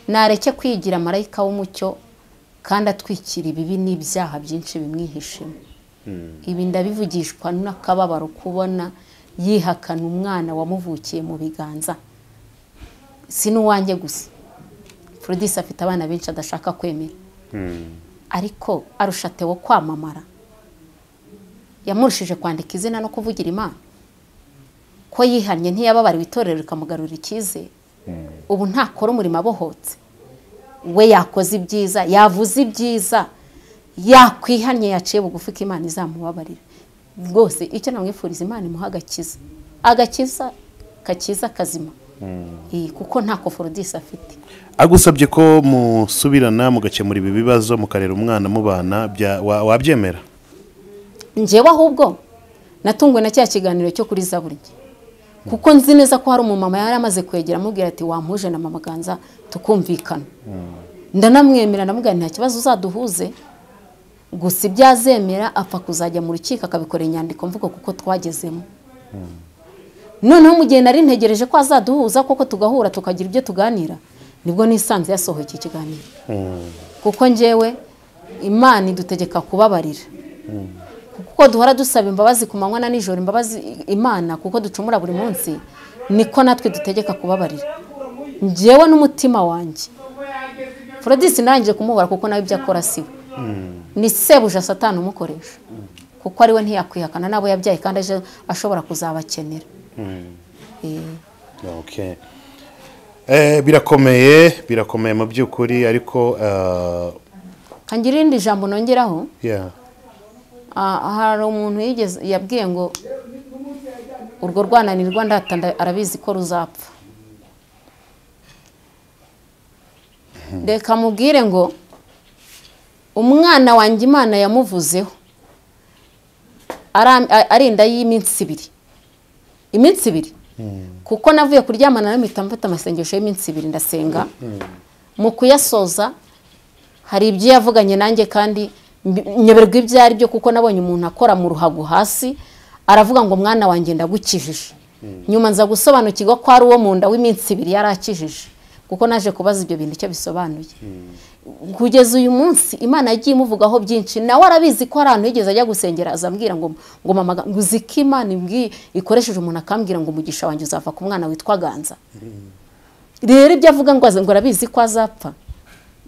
nareke kwigira marayika w'umucyo kandi atwikira ibibi n'ibyaha byinshi bimwihishemo ibi ndabivugishwa n'akababaro kubona yihakana umwana wamuvukiye mu biganza si n'uwanjye gusa Frodis afite abana benshi adashaka kwemera ariko arusha Theo kwamamara yamurushije kwandika izina no kuvugira imana ko yihannye ntiyababariwe itorero rikamugarurira icyizere ubu ntakora umurimo abohotse we yakoze ibyiza yavuze ibyiza yakwihannye yaciye bugufi ko imana izamubabarira rwose icyo namwifuriza imana imuha agakiza agakiza kakiza kazima Iyi, kuko ntako forodisi afite agusabye ko musubirana mugakemura ibi bibazo mukarera umwana mubana bya- wa- wabyemera njyewe ahubwo natunguwe na cya kiganiro cyo kuri zaburi kuko nzi neza ko hari umumama yari amaze kwegera amubwira ati wampuje na mama ganza tukumvikana ndanamwemera ndamubwira nta kibazo uzaduhuze gusa ibyo azemera apfa kuzajya mu rukiko akabikorera inyandiko mvugo kuko twagezemo noneho mu gihe nari ntegereje ko azaduhuza koko tugahura tukagira ibyo tuganira nibwo nisanze yasohoye iki kiganiro kuko njyewe imana idutegeka kubabarira kuko duhora dusaba imbabazi ku manywa na nijoro imbabazi imana kuko ducumura buri munsi niko natwe dutegeka kubabarira njyewe n'umutima wanjye forodisi narangije kumubara kuko nawe ibyo akora si we ni sebuja satani umukoresha kuko ariwe ntiyakwihakana n'abo yabyaye kandi aje ashobora kuzabakenera Eh, Okay. Eh, birakomeye birakomeye mu by'ukuri ariko eh, kangira irindi jambo nongeraho yeah. Ah, hari umuntu yigeze yabwiye ngo urwo rwananirwa ndata nda- arabizi ko ruzapfa reka mubwire ngo umwana wanjye imana yamuvuzeho Ara- a- ari inda y'iminsi ibiri iminsi ibiri kuko navuye kuryamana nawe mpita mfata amasengesho y'iminsi ibiri ndasenga mu kuyasoza hari ibyo yavuganye nanjye kandi mbi- nyoberwa ibyo ari byo kuko nabonye umuntu akora mu ruhago hasi aravuga ngo mwana wanjye ndagukijije nyuma nza gusobanukirwa ko ari uwo mu nda w'iminsi ibiri yari akijije kuko naje kubaza ibyo bintu icyo bisobanuye kugeza uyu munsi imana yagiye imuvugaho byinshi nawe arabizi ko hari ahantu yigeze ajya gusengera azambwira ngo ngo mama ga- ngo uzi ko imana imbwi- ikoresheje umuntu akambwira ngo umugisha wanjye uzava ku mwana witwa ganza rero ibyo avuga ngo aza- ngo arabizi ko azapfa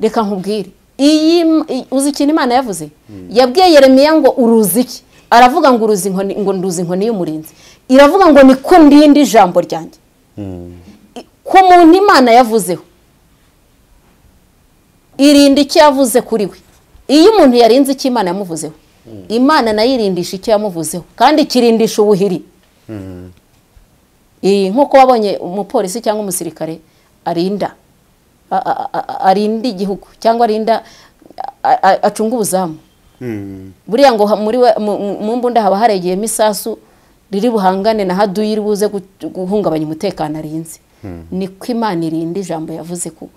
reka nkubwire iyi m- i- uzi ikintu imana yavuze yabwiye yeremiya ngo uruzi iki aravuga ngo uruzi inkoni ngo nduzi inkoni y'umurinzi iravuga ngo niko ndindi ijambo ryanjye I- ku muntu imana yavuzeho irinda icyo yavuze kuri we iyo umuntu yarinze icyo imana yamuvuzeho imana nayo irindisha icyo yamuvuzeho kandi ikirindisha ubuhiri iyi nk'uko wabonye umupolisi cyangwa umusirikare arinda a- a- a- arinda igihugu cyangwa arinda a- a- acunga ubuzamu buriya ngo ha- muri we- mu- mu- mu mbunda haba haregeyemo isasu riri buhangane na haduyi riri buze gu- guhungabanya umutekano arinze niko imana irinda ijambo yavuze ku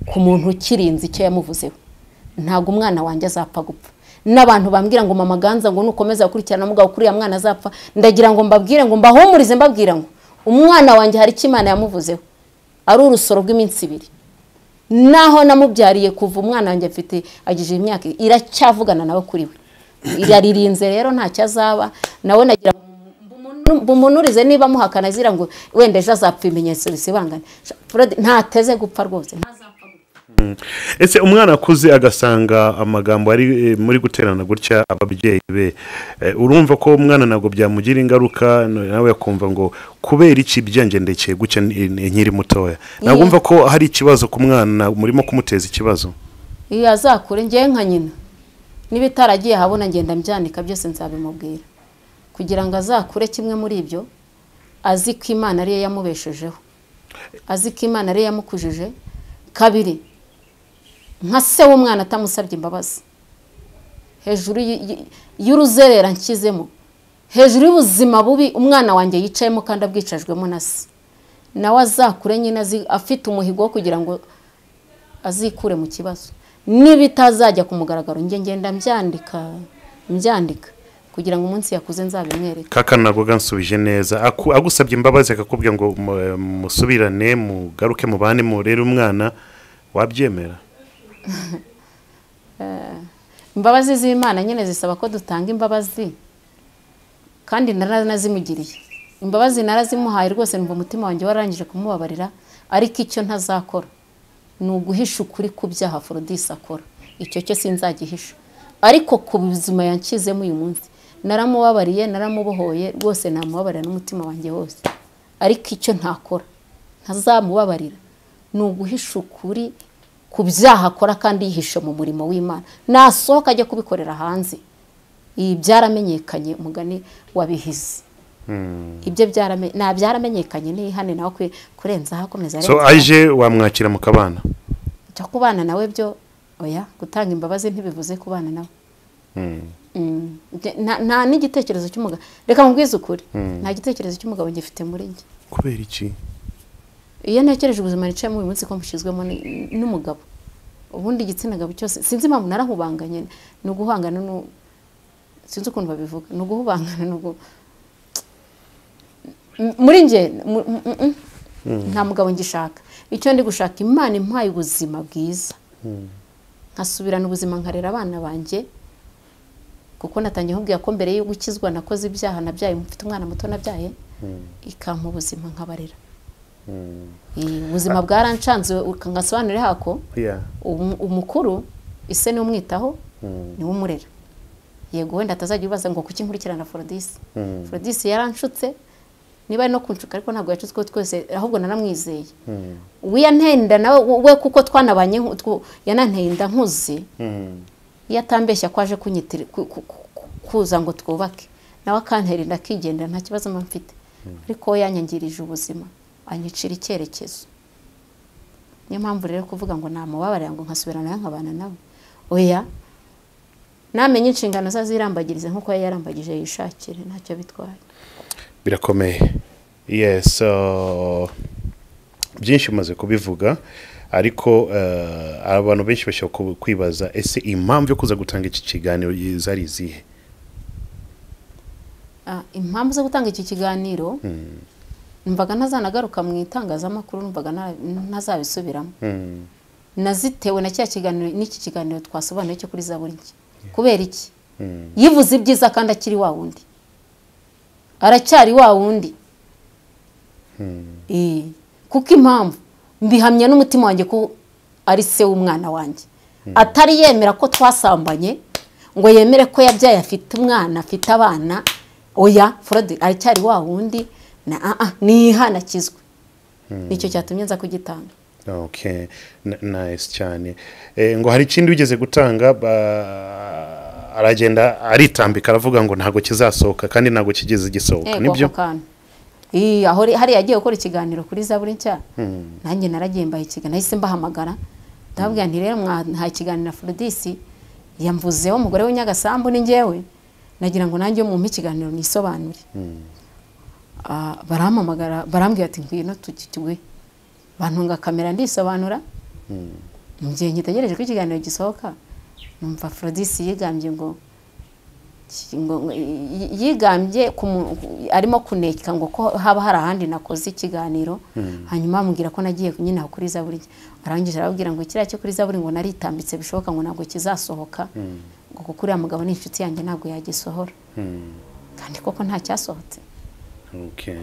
ku muntu ukirinze icyo yamuvuzeho ntabwo umwana wanjye azapfa gupfa n'abantu bambwira ngo mama ganza ngo nukomeza gukurikirana mugabo kuri uriya mwana azapfa ndagira ngo mbabwire ngo mbahumurize mbabwira ngo umwana wanjye hari icyo imana yamuvuzeho ari urusoro rw'iminsi ibiri naho namubyariye kuva umwana wanjye afite agize imyaka iracyavugana nawe kuri we iraririnze rero ntacyo azaba nawe nagira ngo mbumunu- mbumunurize niba amuhakana azira ngo wenda ejo azapfa ibimenyetso bisibangane Fred ntateze gupfa rwose ese umwana akuze agasanga amagambo ari eh, muri guterana gutya ababyeyi be Eh, urumva ko umwana ntabwo byamugira ingaruka n- nawe akumva ngo kubera iki byangendekeye gutya ni- ni- nkiri mutoya ntabwo Iya. umva ko hari ikibazo ku mwana murimo kumuteza ikibazo iyo azakure ngewe nka nyina niba itaragiye ahabona ngenda mbyanika byose nzabimubwira kugira ngo azakure kimwe muri ibyo azi ko imana ariyo yamubeshejeho azi ko imana ariyo yamukujije kabiri nka se w'umwana atamusabye imbabazi hejuru y- y- y'uruzerera nshyizemo hejuru y'ubuzima bubi umwana wanjye yicayemo kandi abwicajwemo na se nawe azakure nyine azi- afite umuhigo wo kugira ngo azikure mu kibazo niba itazajya ku mugaragaro njye ngenda mbyandika mbyandika kugira ngo umunsi yakuze nzabimwereke kaka ntabwo gansubije neza Aku- agusabye imbabazi akakubwira ngo mu- eh, musubirane mugaruke mubane murere umwana wabyemera imbabazi z'imana nyine zisaba ko dutanga imbabazi kandi naranazimugiriye imbabazi narazimuhaye rwose numva umutima wanjye warangije kumubabarira ariko icyo ntazakora ni uguhisha ukuri ku byaha forodisi akora icyo cyo sinzagihisha ariko ku buzima yanshyizemo uyu munsi naramubabariye naramubohoye rwose namubabarira n'umutima wanjye wose ariko icyo ntakora ntazamubabarira ni uguhisha ukuri ku byaha akora kandi yihishe mu murimo w'imana nasohoka ajya kubikorera hanze ibi byaramenyekanye umugani wabihize ibyo byarame- nta byaramenyekanye n'ihane nawe kwe- kurenzaho akomeza so arenzaho. aje wamwakira mu kabana Cyo kubana nawe byo oya gutanga imbabazi ntibivuze kubana nawe Mm. Nge- nta- nta n'igitekerezo cy'umugabo reka mubwize ukuri nta gitekerezo cy'umugabo ngifite muri njye kubera iki iyo ntekereje ubuzima nicayemo uyu munsi ko mbushyizwemo ni- n'umugabo ubundi igitsina gabo cyose sinzi impamvu narahubanganye ni uguhangana n'u- sinzi ukuntu babivuga ni uguhubangana ni ugu M- muri njye mu- m- m- m. nta mugabo ngishaka icyo ndi gushaka imana impaye ubuzima bwiza nkasubirana ubuzima nkarera abana banjye kuko natangiye nkubwira ko mbere yo gukizwa nakoze ibyaha nabyaye mfite umwana muto nabyaye ikampa ubuzima nkabarera Eh, ubuzima bwarancanze nkasobanurire hako yeah. umu- umukuru ise ni umwitaho ni umurera yego wenda atazajya ibibaza ngo kuki nkurikirana forodisi forodisi yaranshutse niba ari no kunshuka ariko ntabwo yacutse twese ahubwo naramwizeye we yantenda nawe we kuko twanabanye nku- twu- yananteye inda nkuzi iyo atambeshya ko aje kunyitira ku- ku- ku- kuza ngo twubake nawe akantera inda akigendera nta kibazo mba mfite ariko we yanyangirije ubuzima anyicira icyerekezo niyo mpamvu rero kuvuga ngo namubabarira ngo nkasubirana nawe nkabana nawe oya namenye inshingano ze azirambagirize nk'uko yari yarambagije yishakire ntacyo bitwaye birakomeye yes uh, byinshi umaze kubivuga ariko uh, abantu benshi bashobora ku- kwibaza ese impamvu yo kuza gutanga iki kiganiro i- zari izihe Ah, impamvu zo gutanga iki kiganiro numvaga ntazanagaruka mu itangazamakuru numvaga nta- ntazabisubiramo nazitewe na cya kiganiro n'iki kiganiro twasobanuye cyo kuri zaburi nshya kubera iki yivuze ibyiza kandi akiri wa wundi aracyari wa wundi Eh, kuko impamvu mbihamya n'umutima wanjye ko ari se w'umwana wanjye atari yemera ko twasambanye ngo yemere ko yabyaye afite umwana afite abana oya forode aracyari wa wundi na ah ah, nihanakizwe nicyo cyatumye nza kugitanga okay N- nice cyane eh, ngo hari ikindi wigeze gutanga ba- aragenda aritambika aravuga ngo ntabwo kizasohoka kandi ntabwo kigeze gisohoka Ego nibyo ako kantu Ii, aho ri- hariya agiye gukora ikiganiro kuri zaburi nshya nanjye naragiye mbaha ikiganiro nahise mbahamagara ndababwira nti rero mwahaye ikiganiro afrodisi yamvuzeho umugore we nyagasambu ni njyewe nagira ngo nanjye mumpe ikiganiro nisobanure Ah, barampamagara barambwira ati ngwino tugitwe bantunga kamera ndisobanura mu gihe ngitegereje ko ikiganiro gisohoka numva afrodisi yigambye ngo ngo- ngo- y- yigambye ku mu- ku- arimo kuneka ngo ko haba hari ahandi nakoze ikiganiro hanyuma bamubwira ko nagiye nyine aho kuri zaburi arangije arababwira ngo kiriya cyo kuri zaburi ngo naritambitse bishoboka ngo ntabwo kizasohoka ngo kuko uriya mugabo ni inshuti yanjye ntabwo yagisohora kandi koko nta cyasohotse Okay.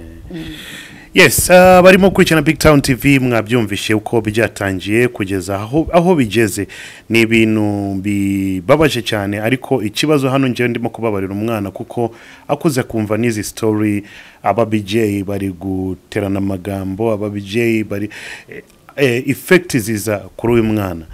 yes ah, barimo gukurikirana big town tv mwabyumvishe uko byatangiye kugeza aho aho bigeze ni ibintu bibabaje cyane ariko ikibazo hano njyewe ndimo kubabarira umwana kuko akuze kumva n'izi story aba bj bari guterana amagambo aba bj bari eh, eh, effect ziza kuri uyu mwana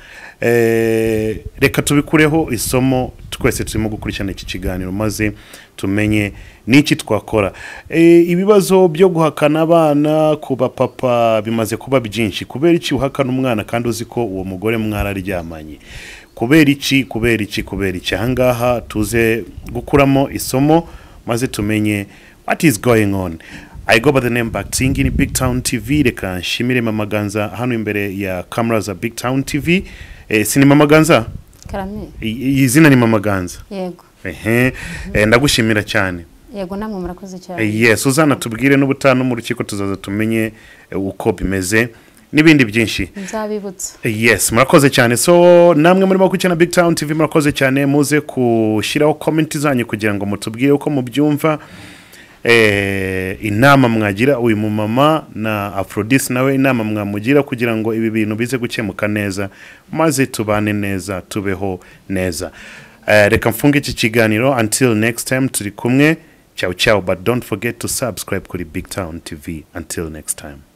Eh, reka tubikureho isomo twese turimo gukurikirana iki kiganiro maze tumenye n'iki twakora Eh, ibibazo byo guhakana abana ku bapapa bimaze kuba byinshi kubera iki uhakana umwana kandi uzi ko uwo mugore mwararyamanye kubera iki kubera iki kubera iki ahangaha tuze gukuramo isomo maze tumenye what is going on I go by the name Bakting in Big Town TV reka nshimire Mama Ganza hano imbere ya kamera za Big Town TV eh, si ni Mama Ganza karame I- i- izina ni Mama Ganza yego ehe eh, ndagushimira cyane yego namwe murakoze cyane Eh, yes uzanatubwire n'ubutanu mu rukiko tuzaza tumenye eh, uko bimeze n'ibindi byinshi nzabibutsa yes murakoze cyane so namwe murimo gukurikirana big town tv murakoze cyane muze gushyiraho komenti zanyu kugira ngo mutubwire uko mubyumva eh, inama mwagira uyu mumama na afrodis nawe inama mwamugira kugira ngo ibi bintu bize gukemuka neza maze tubane neza tubeho neza Eh, reka mfunge iki kiganiro until next time turi kumwe cyawu cyawu but don't forget to subscribe kuri big town tv until next time